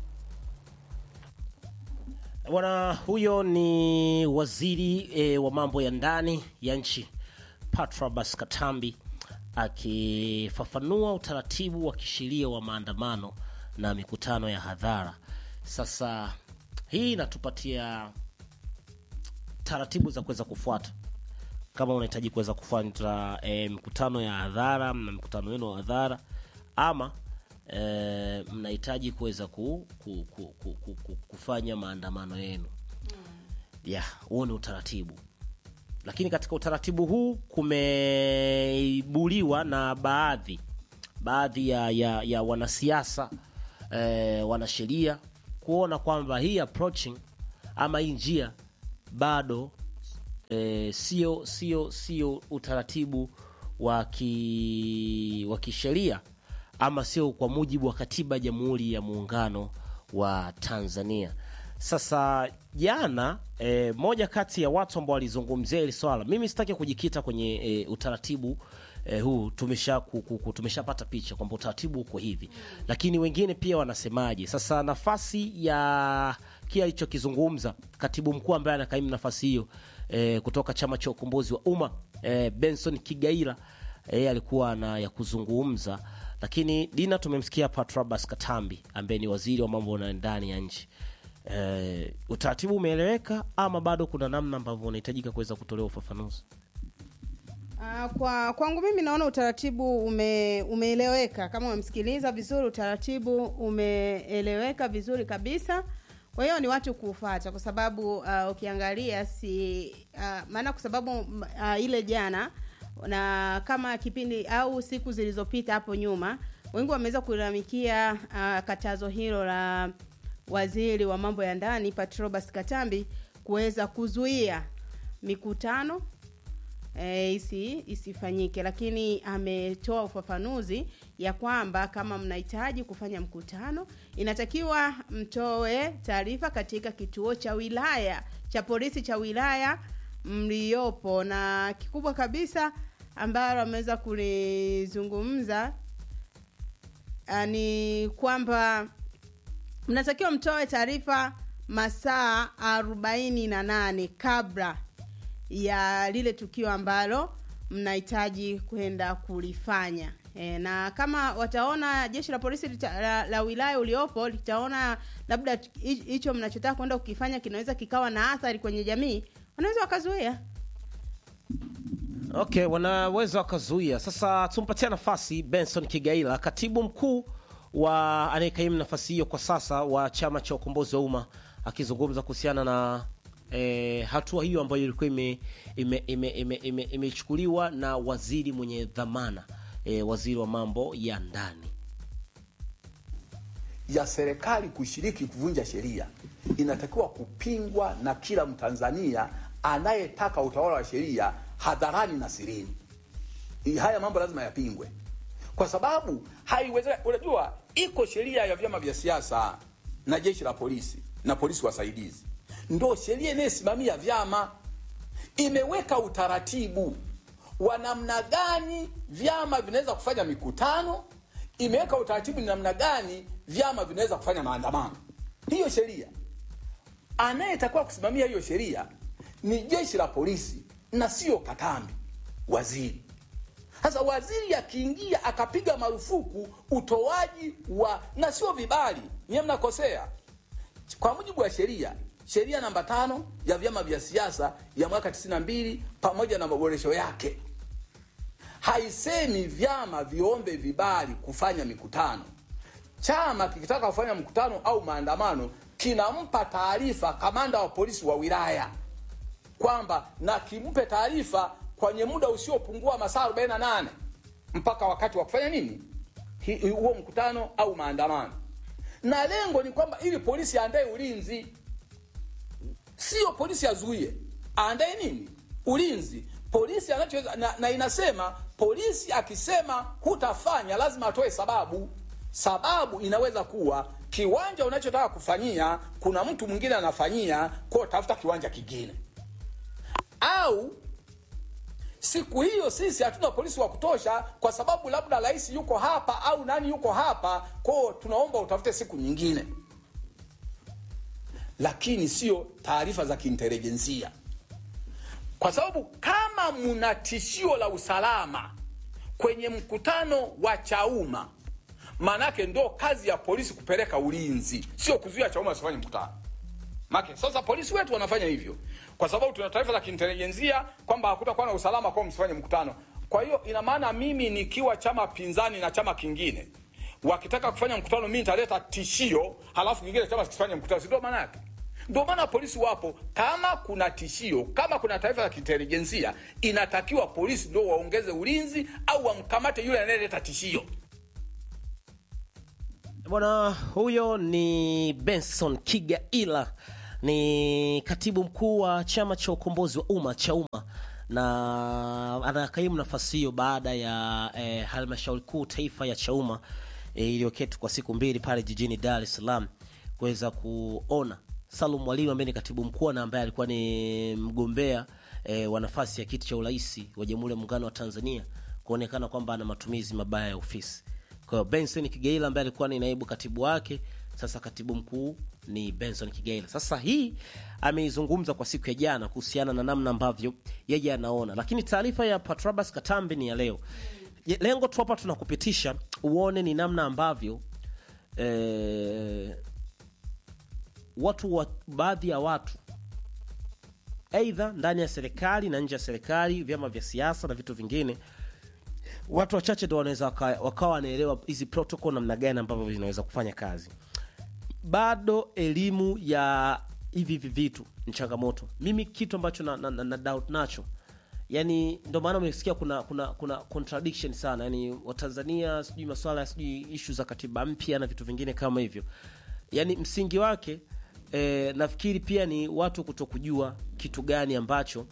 Bwana huyo ni waziri e, wa mambo ya ndani ya nchi Patrobas Katambi akifafanua utaratibu wa kisheria wa maandamano na mikutano ya hadhara. Sasa hii inatupatia taratibu za kuweza kufuata kama unahitaji kuweza kufuata e, mikutano ya hadhara na mikutano yenu wa hadhara ama e, mnahitaji kuweza ku, ku, ku, ku, ku, ku, kufanya maandamano yenu yeah, huo ni utaratibu lakini katika utaratibu huu kumeibuliwa na baadhi baadhi ya, ya, ya wanasiasa eh, wanasheria kuona kwamba hii approaching ama hii njia bado eh, sio sio sio utaratibu wa ki- wa kisheria ama sio kwa mujibu wa katiba ya Jamhuri ya Muungano wa Tanzania. Sasa jana e, moja kati ya watu ambao walizungumzia hili swala, mimi sitaki kujikita kwenye e, utaratibu e, huu tumesha ku- ku- ku- tumeshapata picha kwamba utaratibu uko hivi, lakini wengine pia wanasemaje? Sasa nafasi ya kile alichokizungumza katibu mkuu ambaye anakaimu nafasi hiyo e, kutoka chama cha ukombozi wa umma e, Benson Kigaila yeye alikuwa na ya kuzungumza, lakini Dina tumemsikia Patrobas Katambi ambaye ni waziri wa mambo ya ndani ya nchi. E, utaratibu umeeleweka ama bado kuna namna ambavyo unahitajika kuweza kutolewa ufafanuzi? Ah, kwa kwangu mimi naona utaratibu ume, umeeleweka. Kama umemsikiliza vizuri, utaratibu umeeleweka vizuri kabisa. Kwa hiyo ni watu kufuata, kwa sababu uh, ukiangalia si uh, maana kwa sababu uh, ile jana na kama kipindi au siku zilizopita hapo nyuma, wengi wameweza kulalamikia uh, katazo hilo la waziri wa mambo ya ndani Patrobas Katambi kuweza kuzuia mikutano e, isi, isifanyike, lakini ametoa ufafanuzi ya kwamba kama mnahitaji kufanya mkutano inatakiwa mtoe taarifa katika kituo cha wilaya cha polisi cha wilaya mliopo, na kikubwa kabisa ambalo ameweza kulizungumza ah, ni kwamba mnatakiwa mtoe taarifa masaa arobaini na nane kabla ya lile tukio ambalo mnahitaji kwenda kulifanya e, na kama wataona jeshi la polisi lita, la, la wilaya uliopo litaona labda hi- hicho mnachotaka kwenda kukifanya kinaweza kikawa na athari kwenye jamii wanaweza wakazuia Okay, wanaweza wakazuia. Sasa tumpatia nafasi Benson Kigaila, katibu mkuu wa anayekaimu nafasi hiyo kwa sasa wa chama cha ukombozi wa umma, akizungumza kuhusiana na eh, hatua hiyo ambayo ilikuwa imechukuliwa ime, ime, ime, ime, imechukuliwa na waziri mwenye dhamana eh, waziri wa mambo ya ndani. ya serikali kushiriki kuvunja sheria inatakiwa kupingwa na kila Mtanzania anayetaka utawala wa sheria hadharani na sirini. I- Haya mambo lazima yapingwe, kwa sababu haiwezekani. Unajua, iko sheria ya vyama vya siasa na jeshi la polisi na polisi wasaidizi, ndo sheria inayosimamia vyama, imeweka utaratibu wa namna gani vyama vinaweza kufanya mikutano, imeweka utaratibu ni namna gani vyama vinaweza kufanya maandamano. Hiyo sheria, anayetakiwa kusimamia hiyo sheria ni jeshi la polisi na sio Katambi, waziri. Sasa waziri akiingia akapiga marufuku utoaji wa na sio vibali, nyewe mnakosea. Kwa mujibu wa sheria, sheria namba tano ya vyama vya siasa ya mwaka 92 pamoja na maboresho yake haisemi vyama viombe vibali kufanya mikutano. Chama kikitaka kufanya mkutano au maandamano kinampa taarifa kamanda wa polisi wa wilaya kwamba na kimpe taarifa kwenye muda usiopungua masaa 48 mpaka wakati wa kufanya nini Hi- hi- huo mkutano au maandamano, na lengo ni kwamba ili polisi aandae ulinzi, sio polisi azuie, aandae nini ulinzi. Polisi anachoweza na, na inasema polisi akisema hutafanya lazima atoe sababu. Sababu inaweza kuwa kiwanja unachotaka kufanyia kuna mtu mwingine anafanyia, kwa tafuta kiwanja kingine au siku hiyo sisi hatuna polisi wa kutosha, kwa sababu labda rais yuko hapa au nani yuko hapa, kwao tunaomba utafute siku nyingine, lakini sio taarifa za kiintelijensia, kwa sababu kama mna tishio la usalama kwenye mkutano wa Chauma, maanake ndo kazi ya polisi kupeleka ulinzi, sio kuzuia Chauma asifanye mkutano. Make, sasa polisi wetu wanafanya hivyo kwa sababu tuna taarifa za kiintelijensia kwamba hakutakuwa na usalama kwa msifanye mkutano. Kwa hiyo ina maana mimi nikiwa chama pinzani na chama kingine wakitaka kufanya mkutano, mimi nitaleta tishio, halafu kingine chama kisifanye mkutano, si ndio maana yake? Ndio maana polisi wapo. Kama kuna tishio, kama kuna taarifa ya kiintelijensia, inatakiwa polisi ndio waongeze ulinzi au wamkamate yule anayeleta tishio. Bwana huyo ni Benson Kigaila, ni katibu mkuu wa chama cha ukombozi wa umma cha umma na anakaimu nafasi hiyo baada ya eh, halmashauri kuu taifa ya Chauma eh, iliyoketi kwa siku mbili pale jijini Dar es Salaam kuweza kuona Salum Mwalimu ambaye ni katibu mkuu na ambaye alikuwa ni mgombea eh, wa nafasi ya kiti cha urais wa Jamhuri ya Muungano wa Tanzania kuonekana kwamba ana matumizi mabaya ya ofisi. Kwa hiyo Benson Kigaila ambaye alikuwa ni naibu katibu wake, sasa katibu mkuu ni Benson Kigaila. Sasa hii ameizungumza kwa siku ya jana kuhusiana na namna ambavyo yeye anaona, lakini taarifa ya Patrobas Katambi ni ya leo. Ye- Lengo tu hapa tunakupitisha uone ni namna ambavyo eh, watu wa, baadhi ya watu aidha ndani ya serikali na nje ya serikali, vyama vya siasa na vitu vingine watu wachache ndo wanaweza waka- wakawa wanaelewa hizi protocol namna gani ambavyo zinaweza kufanya kazi. Bado elimu ya hivi hivi vitu ni changamoto. Mimi kitu ambacho na, na, na, na doubt nacho yani, ndo maana umesikia kuna kuna kuna contradiction sana, yani Watanzania sijui maswala ya sijui ishu za katiba mpya na vitu vingine kama hivyo, yani msingi wake eh, nafikiri pia ni watu kutokujua kitu gani ambacho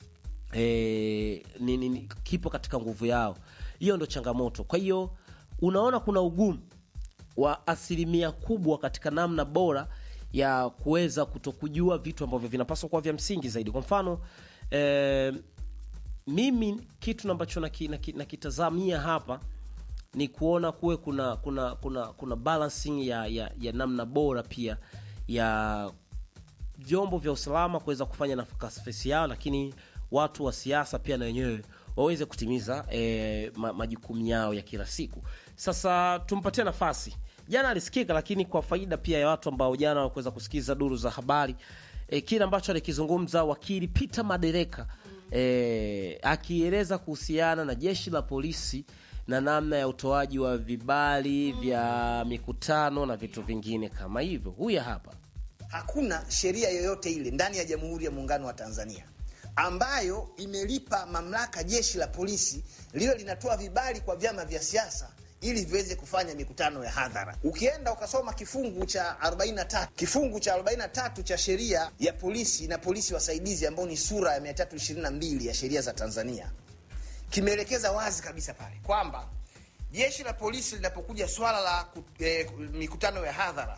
e, ni, ni, ni, kipo katika nguvu yao. Hiyo ndo changamoto. Kwa hiyo unaona kuna ugumu wa asilimia kubwa katika namna bora ya kuweza kutokujua vitu ambavyo vinapaswa kuwa vya msingi zaidi. Kwa mfano e, mimi kitu ambacho naki- naki- nakitazamia hapa ni kuona kuwe kuna kuna kuna kuna balancing ya, ya, ya namna bora pia ya vyombo vya usalama kuweza kufanya nafasi yao, lakini watu wa siasa pia na wenyewe waweze kutimiza e, ma, majukumu yao ya kila siku. Sasa tumpatie nafasi. Jana alisikika, lakini kwa faida pia ya watu ambao jana wakuweza kusikiza duru za habari e, kile ambacho alikizungumza wakili Peter Madereka e, akieleza kuhusiana na jeshi la polisi na namna ya utoaji wa vibali vya mikutano na vitu vingine kama hivyo. Huyu hapa hakuna sheria yoyote ile ndani ya Jamhuri ya Muungano wa Tanzania ambayo imelipa mamlaka jeshi la polisi liwe linatoa vibali kwa vyama vya siasa ili viweze kufanya mikutano ya hadhara. Ukienda ukasoma kifungu cha 43 kifungu cha 43 cha sheria ya polisi na polisi wasaidizi ambao ni sura ya 322 ya sheria za Tanzania kimeelekeza wazi kabisa pale kwamba jeshi la polisi linapokuja swala la ku- eh, mikutano ya hadhara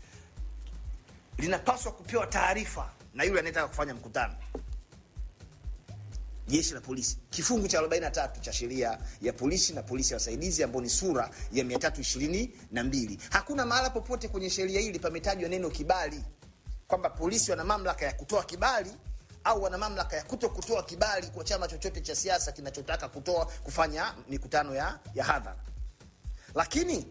linapaswa kupewa taarifa na yule anayetaka kufanya mkutano. Jeshi la polisi, kifungu cha 43 cha sheria ya polisi na polisi ya wasaidizi, ambao ni sura ya 322. Hakuna mahala popote kwenye sheria hili pametajwa neno kibali, kwamba polisi wana mamlaka ya kutoa kibali au wana mamlaka ya kuto kutoa kibali kwa chama chochote cha siasa kinachotaka kutoa kufanya mikutano ya, ya hadhara. Lakini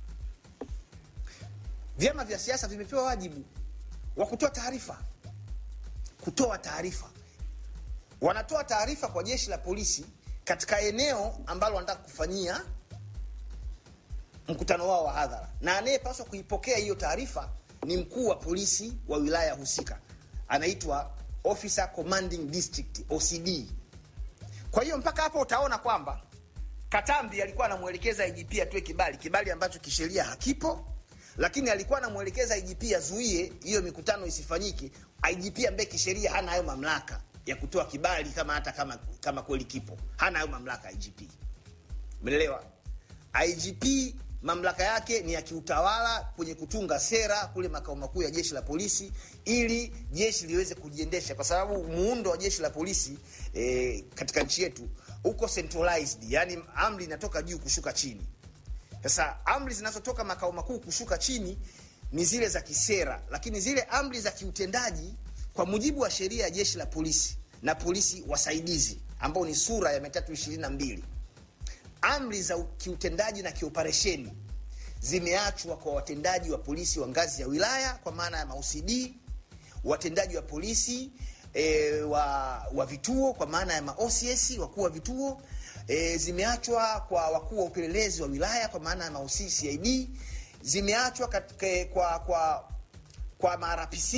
vyama vya siasa vimepewa wajibu wa kutoa taarifa, kutoa taarifa. Wanatoa taarifa kwa jeshi la polisi katika eneo ambalo wanataka kufanyia mkutano wao wa hadhara, na anayepaswa kuipokea hiyo taarifa ni mkuu wa polisi wa wilaya husika, anaitwa Officer Commanding District OCD. Kwa hiyo mpaka hapo utaona kwamba Katambi alikuwa anamwelekeza IGP atoe kibali, kibali ambacho kisheria hakipo, lakini alikuwa anamwelekeza IGP azuie hiyo mikutano isifanyike. IGP ambaye kisheria hana hayo mamlaka ya kutoa kibali, kama hata kama kama kweli kipo, hana hayo mamlaka IGP. Umeelewa? IGP mamlaka yake ni ya kiutawala kwenye kutunga sera kule makao makuu ya jeshi la polisi, ili jeshi liweze kujiendesha, kwa sababu muundo wa jeshi la polisi eh, katika nchi yetu uko centralized, yani amri inatoka juu kushuka chini. Sasa amri zinazotoka makao makuu kushuka chini ni zile za kisera, lakini zile amri za kiutendaji kwa mujibu wa sheria ya jeshi la polisi na polisi wasaidizi ambao ni sura ya 322 amri za kiutendaji na kioperesheni zimeachwa kwa watendaji wa polisi wa ngazi ya wilaya kwa maana ya maOCD, watendaji wa polisi e, wa, wa vituo kwa maana ya maOCS, wakuu wa vituo e, zimeachwa kwa wakuu wa upelelezi wa wilaya kwa maana ya maOCCID, zimeachwa katika, kwa, kwa, kwa marapc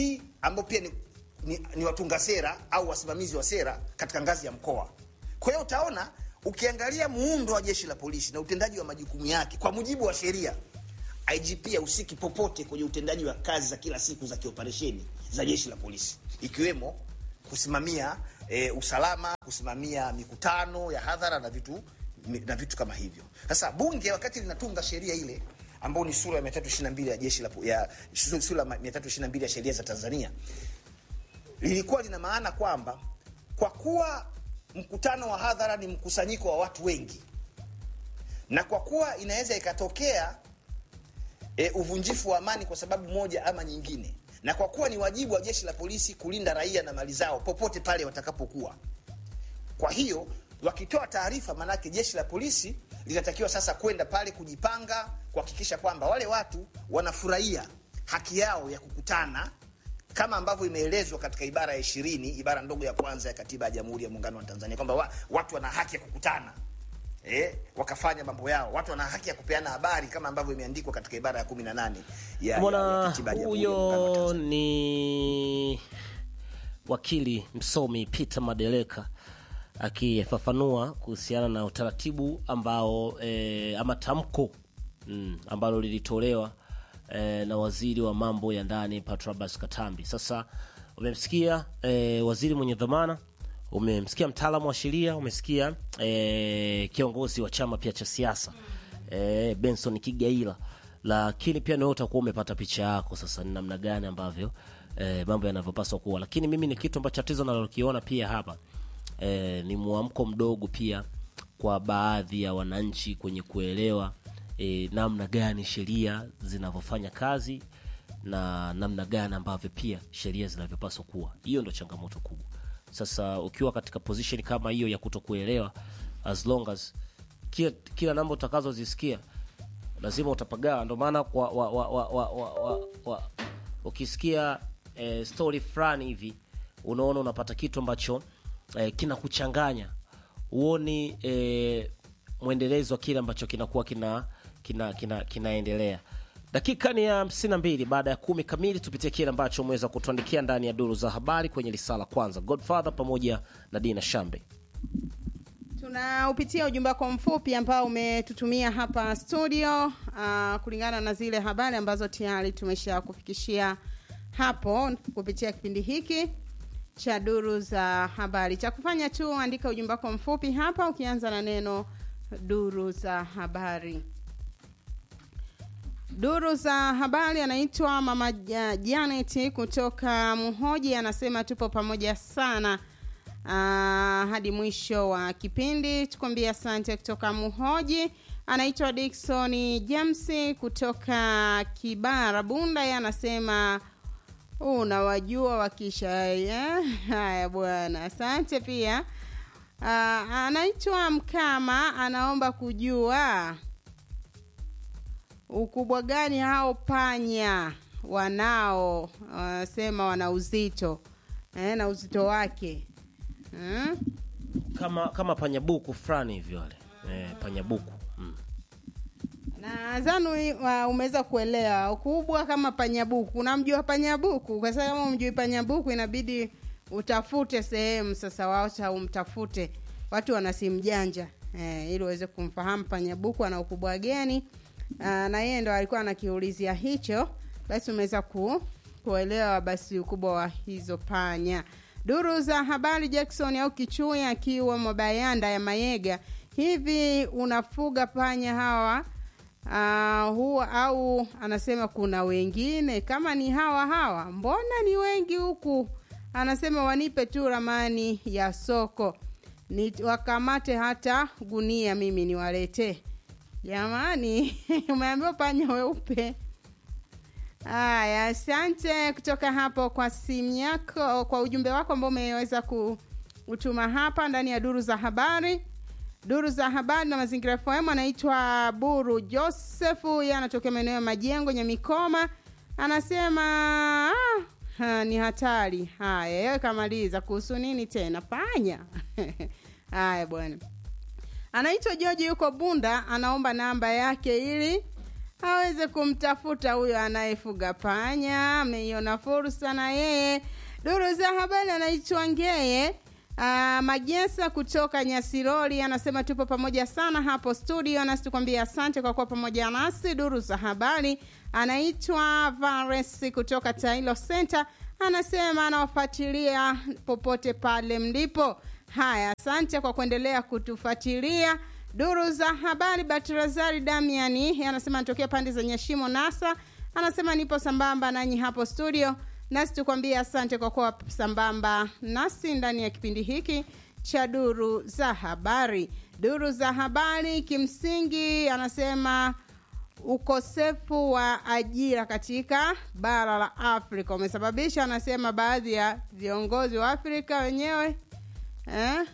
ambao pia ni, ni, ni watunga sera au wasimamizi wa sera katika ngazi ya mkoa. Kwa hiyo utaona ukiangalia muundo wa jeshi la polisi na utendaji wa majukumu yake kwa mujibu wa sheria, IGP hahusiki popote kwenye utendaji wa kazi za kila siku za kioperesheni za jeshi la polisi, ikiwemo kusimamia e, usalama, kusimamia mikutano ya hadhara na vitu na vitu kama hivyo. Sasa bunge wakati linatunga sheria ile ambayo ni sura ya 322 ya jeshi la po- ya sura ya 322 ya sheria za Tanzania lilikuwa lina maana kwamba kwa kuwa mkutano wa hadhara ni mkusanyiko wa watu wengi na kwa kuwa inaweza ikatokea e, uvunjifu wa amani kwa sababu moja ama nyingine, na kwa kuwa ni wajibu wa jeshi la polisi kulinda raia na mali zao popote pale watakapokuwa. Kwa hiyo wakitoa taarifa, maanake jeshi la polisi linatakiwa sasa kwenda pale kujipanga, kuhakikisha kwamba wale watu wanafurahia haki yao ya kukutana kama ambavyo imeelezwa katika ibara ya ishirini ibara ndogo ya kwanza ya katiba ya Jamhuri ya Muungano wa Tanzania kwamba wa, watu wana haki ya kukutana eh, wakafanya mambo yao. Watu wana haki ya kupeana habari kama ambavyo imeandikwa katika ibara ya 18 ya, ya, ya Bwana katiba ya Jamhuri ya Muungano wa huyo ni wakili msomi Peter Madeleka akifafanua kuhusiana na utaratibu ambao e, ama tamko mm, ambalo lilitolewa e, na waziri wa mambo ya ndani Patrobas Katambi. Sasa umemsikia e, waziri mwenye dhamana, umemsikia mtaalamu wa sheria, umesikia e, kiongozi wa chama pia cha siasa e, Benson Kigaila, lakini pia nawe utakuwa umepata picha yako sasa ni namna gani ambavyo e, mambo yanavyopaswa kuwa, lakini mimi ni kitu ambacho tatizo nalokiona pia hapa e, ni mwamko mdogo pia kwa baadhi ya wananchi kwenye kuelewa e, namna gani sheria zinavyofanya kazi na namna gani ambavyo pia sheria zinavyopaswa kuwa. Hiyo ndo changamoto kubwa. Sasa ukiwa katika position kama hiyo ya kutokuelewa, as long as kila, kila namba utakazozisikia lazima utapagawa. Ndo maana kwa wa, wa, wa, wa, wa, wa, wa, ukisikia eh, story fulani hivi unaona unapata kitu ambacho eh, kinakuchanganya uoni eh, mwendelezo wa kile ambacho kinakuwa kina kina kina kinaendelea dakika ni ya hamsini na mbili baada ya kumi kamili tupitie kile ambacho umeweza kutuandikia ndani ya duru za habari kwenye risala kwanza godfather pamoja na dina shambe tunaupitia ujumbe wako mfupi ambao umetutumia hapa studio uh, kulingana na zile habari ambazo tayari tumesha kufikishia hapo kupitia kipindi hiki cha duru za habari cha kufanya tu andika ujumbe wako mfupi hapa ukianza na neno duru za habari duru za habari anaitwa mama Ja- janet kutoka muhoji anasema tupo pamoja sana uh, hadi mwisho wa kipindi tukwambia asante kutoka muhoji anaitwa dikson james kutoka kibara bunda ye anasema unawajua wakisha eh? haya bwana asante pia uh, anaitwa mkama anaomba kujua ukubwa gani hao panya wanao wanasema wana uzito eh, na uzito wake hmm? kama kama panyabuku fulani hivyo wale eh, panyabuku mm. nadhani uh, umeweza kuelewa ukubwa kama panyabuku unamjua panyabuku kwa sababu kama umjui panyabuku inabidi utafute sehemu sasa wacha umtafute watu wana simu janja eh, ili uweze kumfahamu panyabuku ana ukubwa gani uh, na yeye ndo alikuwa anakiulizia hicho basi umeweza ku, kuelewa basi ukubwa wa hizo panya duru za habari jackson au kichui akiwa mabayanda ya mayega hivi unafuga panya hawa uh, huwa au anasema kuna wengine kama ni hawa hawa mbona ni wengi huku anasema wanipe tu ramani ya soko ni wakamate hata gunia mimi niwaletee jamani umeambiwa panya weupe haya asante kutoka hapo kwa simu yako kwa ujumbe wako ambao umeweza kutuma hapa ndani ya duru za habari duru za habari na mazingira fm anaitwa buru josefu ye anatokea maeneo ya majengo nyamikoma anasema ah, ha, ni hatari haya yewe kamaliza kuhusu nini tena panya haya bwana anaitwa joji yuko bunda anaomba namba yake ili aweze kumtafuta huyo anayefuga panya. Ameiona fursa na yeye. Duru za habari anaitwa Ngeye Uh, Magesa kutoka Nyasiroli anasema tupo pamoja sana hapo studio, nasi tukwambia asante kwa kuwa pamoja nasi. Duru za habari anaitwa Vares kutoka Tailo Center anasema anawafuatilia popote pale mlipo. Haya, asante kwa kuendelea kutufuatilia. Duru za habari Batrazari Damiani anasema anatokea pande za Nyashimo Nasa, anasema nipo sambamba nanyi hapo studio nasi tukwambia asante kwa kuwa sambamba nasi ndani ya kipindi hiki cha duru za habari. Duru za habari kimsingi, anasema ukosefu wa ajira katika bara la Afrika umesababisha, anasema baadhi ya viongozi wa Afrika wenyewe eh?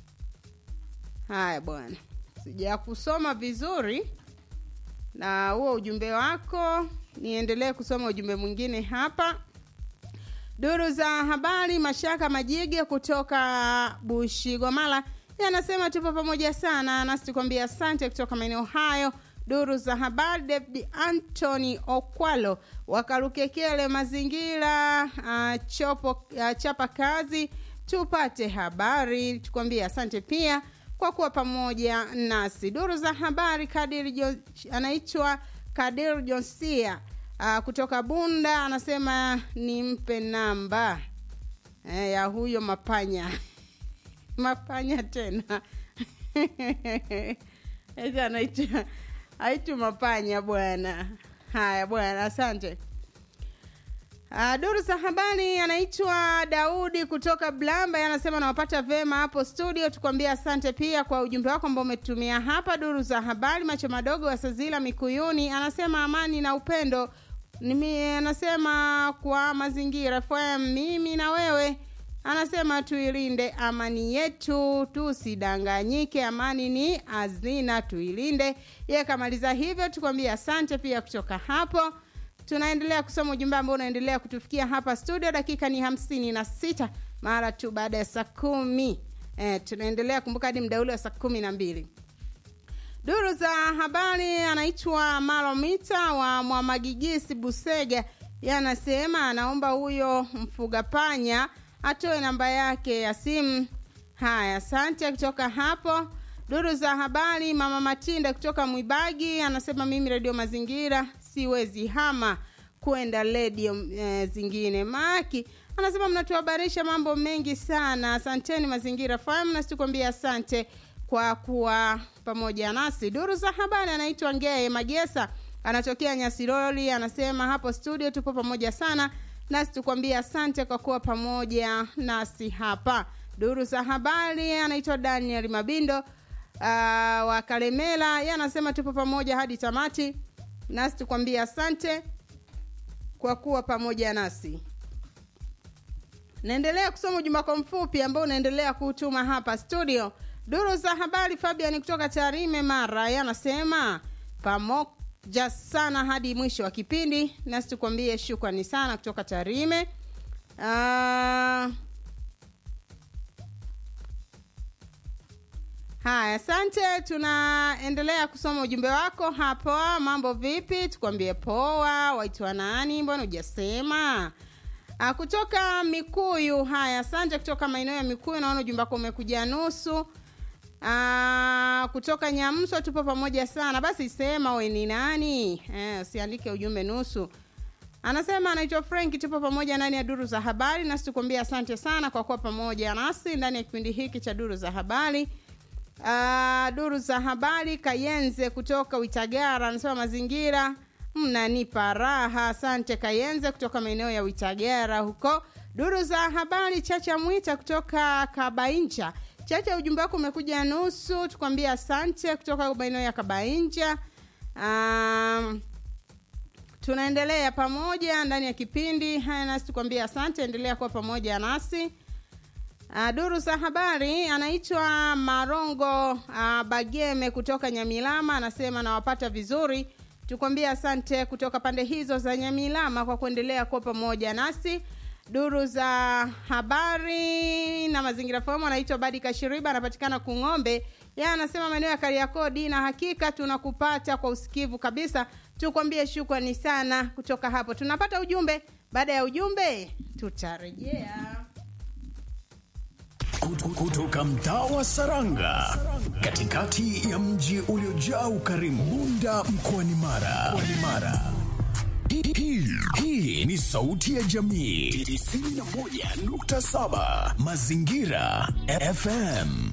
Haya bwana, sija kusoma vizuri na huo ujumbe wako, niendelee kusoma ujumbe mwingine hapa. Duru za habari Mashaka Majige kutoka Bushigomala yanasema tupo pamoja sana, nasi tukwambia asante kutoka maeneo hayo. Duru za habari David Anthony Okwalo wakarukekele mazingira uh, chopo uh, chapa kazi tupate habari, tukwambia asante pia kwa kuwa pamoja nasi. Duru za habari Kadiri jo, anaitwa Kadir Josia Uh, kutoka Bunda anasema nimpe namba eh, ya huyo mapanya mapanya tena eti anaitwa aitu mapanya bwana. Haya bwana, asante. Uh, duru za habari anaitwa Daudi kutoka Blamba, anasema nawapata vema hapo studio, tukwambia asante pia kwa ujumbe wako ambao umetumia hapa. Duru za habari macho madogo wa Sazila Mikuyuni anasema amani na upendo Nimi, anasema kwa mazingira FM, mimi na wewe, anasema tuilinde amani yetu, tusidanganyike. Amani ni hazina, tuilinde. Yeye kamaliza hivyo, tukwambia asante pia. Kutoka hapo tunaendelea kusoma ujumbe ambao unaendelea kutufikia hapa studio. Dakika ni hamsini na sita mara tu baada ya saa kumi. Eh, tunaendelea kumbuka hadi mda ule wa saa kumi na mbili. Duru za habari anaitwa Maromita wa Mwamagigisi Busega, yanasema anaomba huyo mfuga panya atoe namba yake ya simu. Haya, asante. Kutoka hapo duru za habari mama Matinda kutoka Mwibagi anasema mimi redio Mazingira siwezi hama kwenda redio e, zingine. Maki anasema mnatuhabarisha mambo mengi sana. Asanteni Mazingira FM, nasi tukwambia asante kwa kuwa pamoja nasi. Duru za habari anaitwa Ngee Magesa, anatokea Nyasiroli, anasema hapo studio tupo pamoja sana, nasi tukwambia asante kwa kuwa pamoja nasi hapa. Duru za habari anaitwa Daniel Mabindo uh, wa Kalemela, yeye anasema tupo pamoja hadi tamati, nasi tukwambia asante kwa kuwa pamoja nasi. Naendelea kusoma ujumbe wako mfupi ambao unaendelea kuutuma hapa studio. Duru za habari Fabian kutoka Tarime Mara yanasema pamoja sana hadi mwisho wa kipindi, nasi tukwambie shukrani sana kutoka Tarime. Uh, haya, asante. Tunaendelea kusoma ujumbe wako hapo. Mambo vipi? Tukwambie poa. Waitwa nani? Mbona hujasema? Uh, kutoka Mikuyu. Haya, asante kutoka maeneo ya Mikuyu. Naona ujumbe wako umekuja nusu. Aa, kutoka Nyamswa tupo pamoja sana. Basi sema we ni nani? Eh, usiandike ujumbe nusu. Anasema anaitwa Frank, tupo pamoja ndani ya duru za habari, nasi tukwambia asante sana kwa kuwa pamoja nasi ndani ya kipindi hiki cha duru za habari. Aa, duru za habari Kayenze kutoka Witagara anasema mazingira mnanipa raha. Asante Kayenze kutoka maeneo ya Witagara huko. Duru za habari Chacha Mwita kutoka Kabaincha Chacha, ujumbe wako umekuja nusu, tukwambia asante kutoka maeneo ya Kabainja. Um, tunaendelea pamoja ndani ya kipindi haya, nasi tukwambia asante, endelea kuwa pamoja nasi. Uh, duru za habari anaitwa Marongo uh, Bageme kutoka Nyamilama, anasema nawapata vizuri, tukwambia asante kutoka pande hizo za Nyamilama kwa kuendelea kuwa pamoja nasi duru za habari na mazingira fahamu anaitwa Badi Kashiriba, anapatikana Kung'ombe. Yeye anasema maeneo ya Kariakoo Dina, hakika tunakupata kwa usikivu kabisa, tukwambie shukrani sana kutoka hapo tunapata ujumbe baada ya ujumbe tutarejea Kutu- kutoka mtaa wa Saranga katikati ya mji uliojaa ukarimu Bunda mkoani Mara. Mkoani Mara. Hii- hii- Hii ni sauti ya jamii 91.7 Mazingira FM.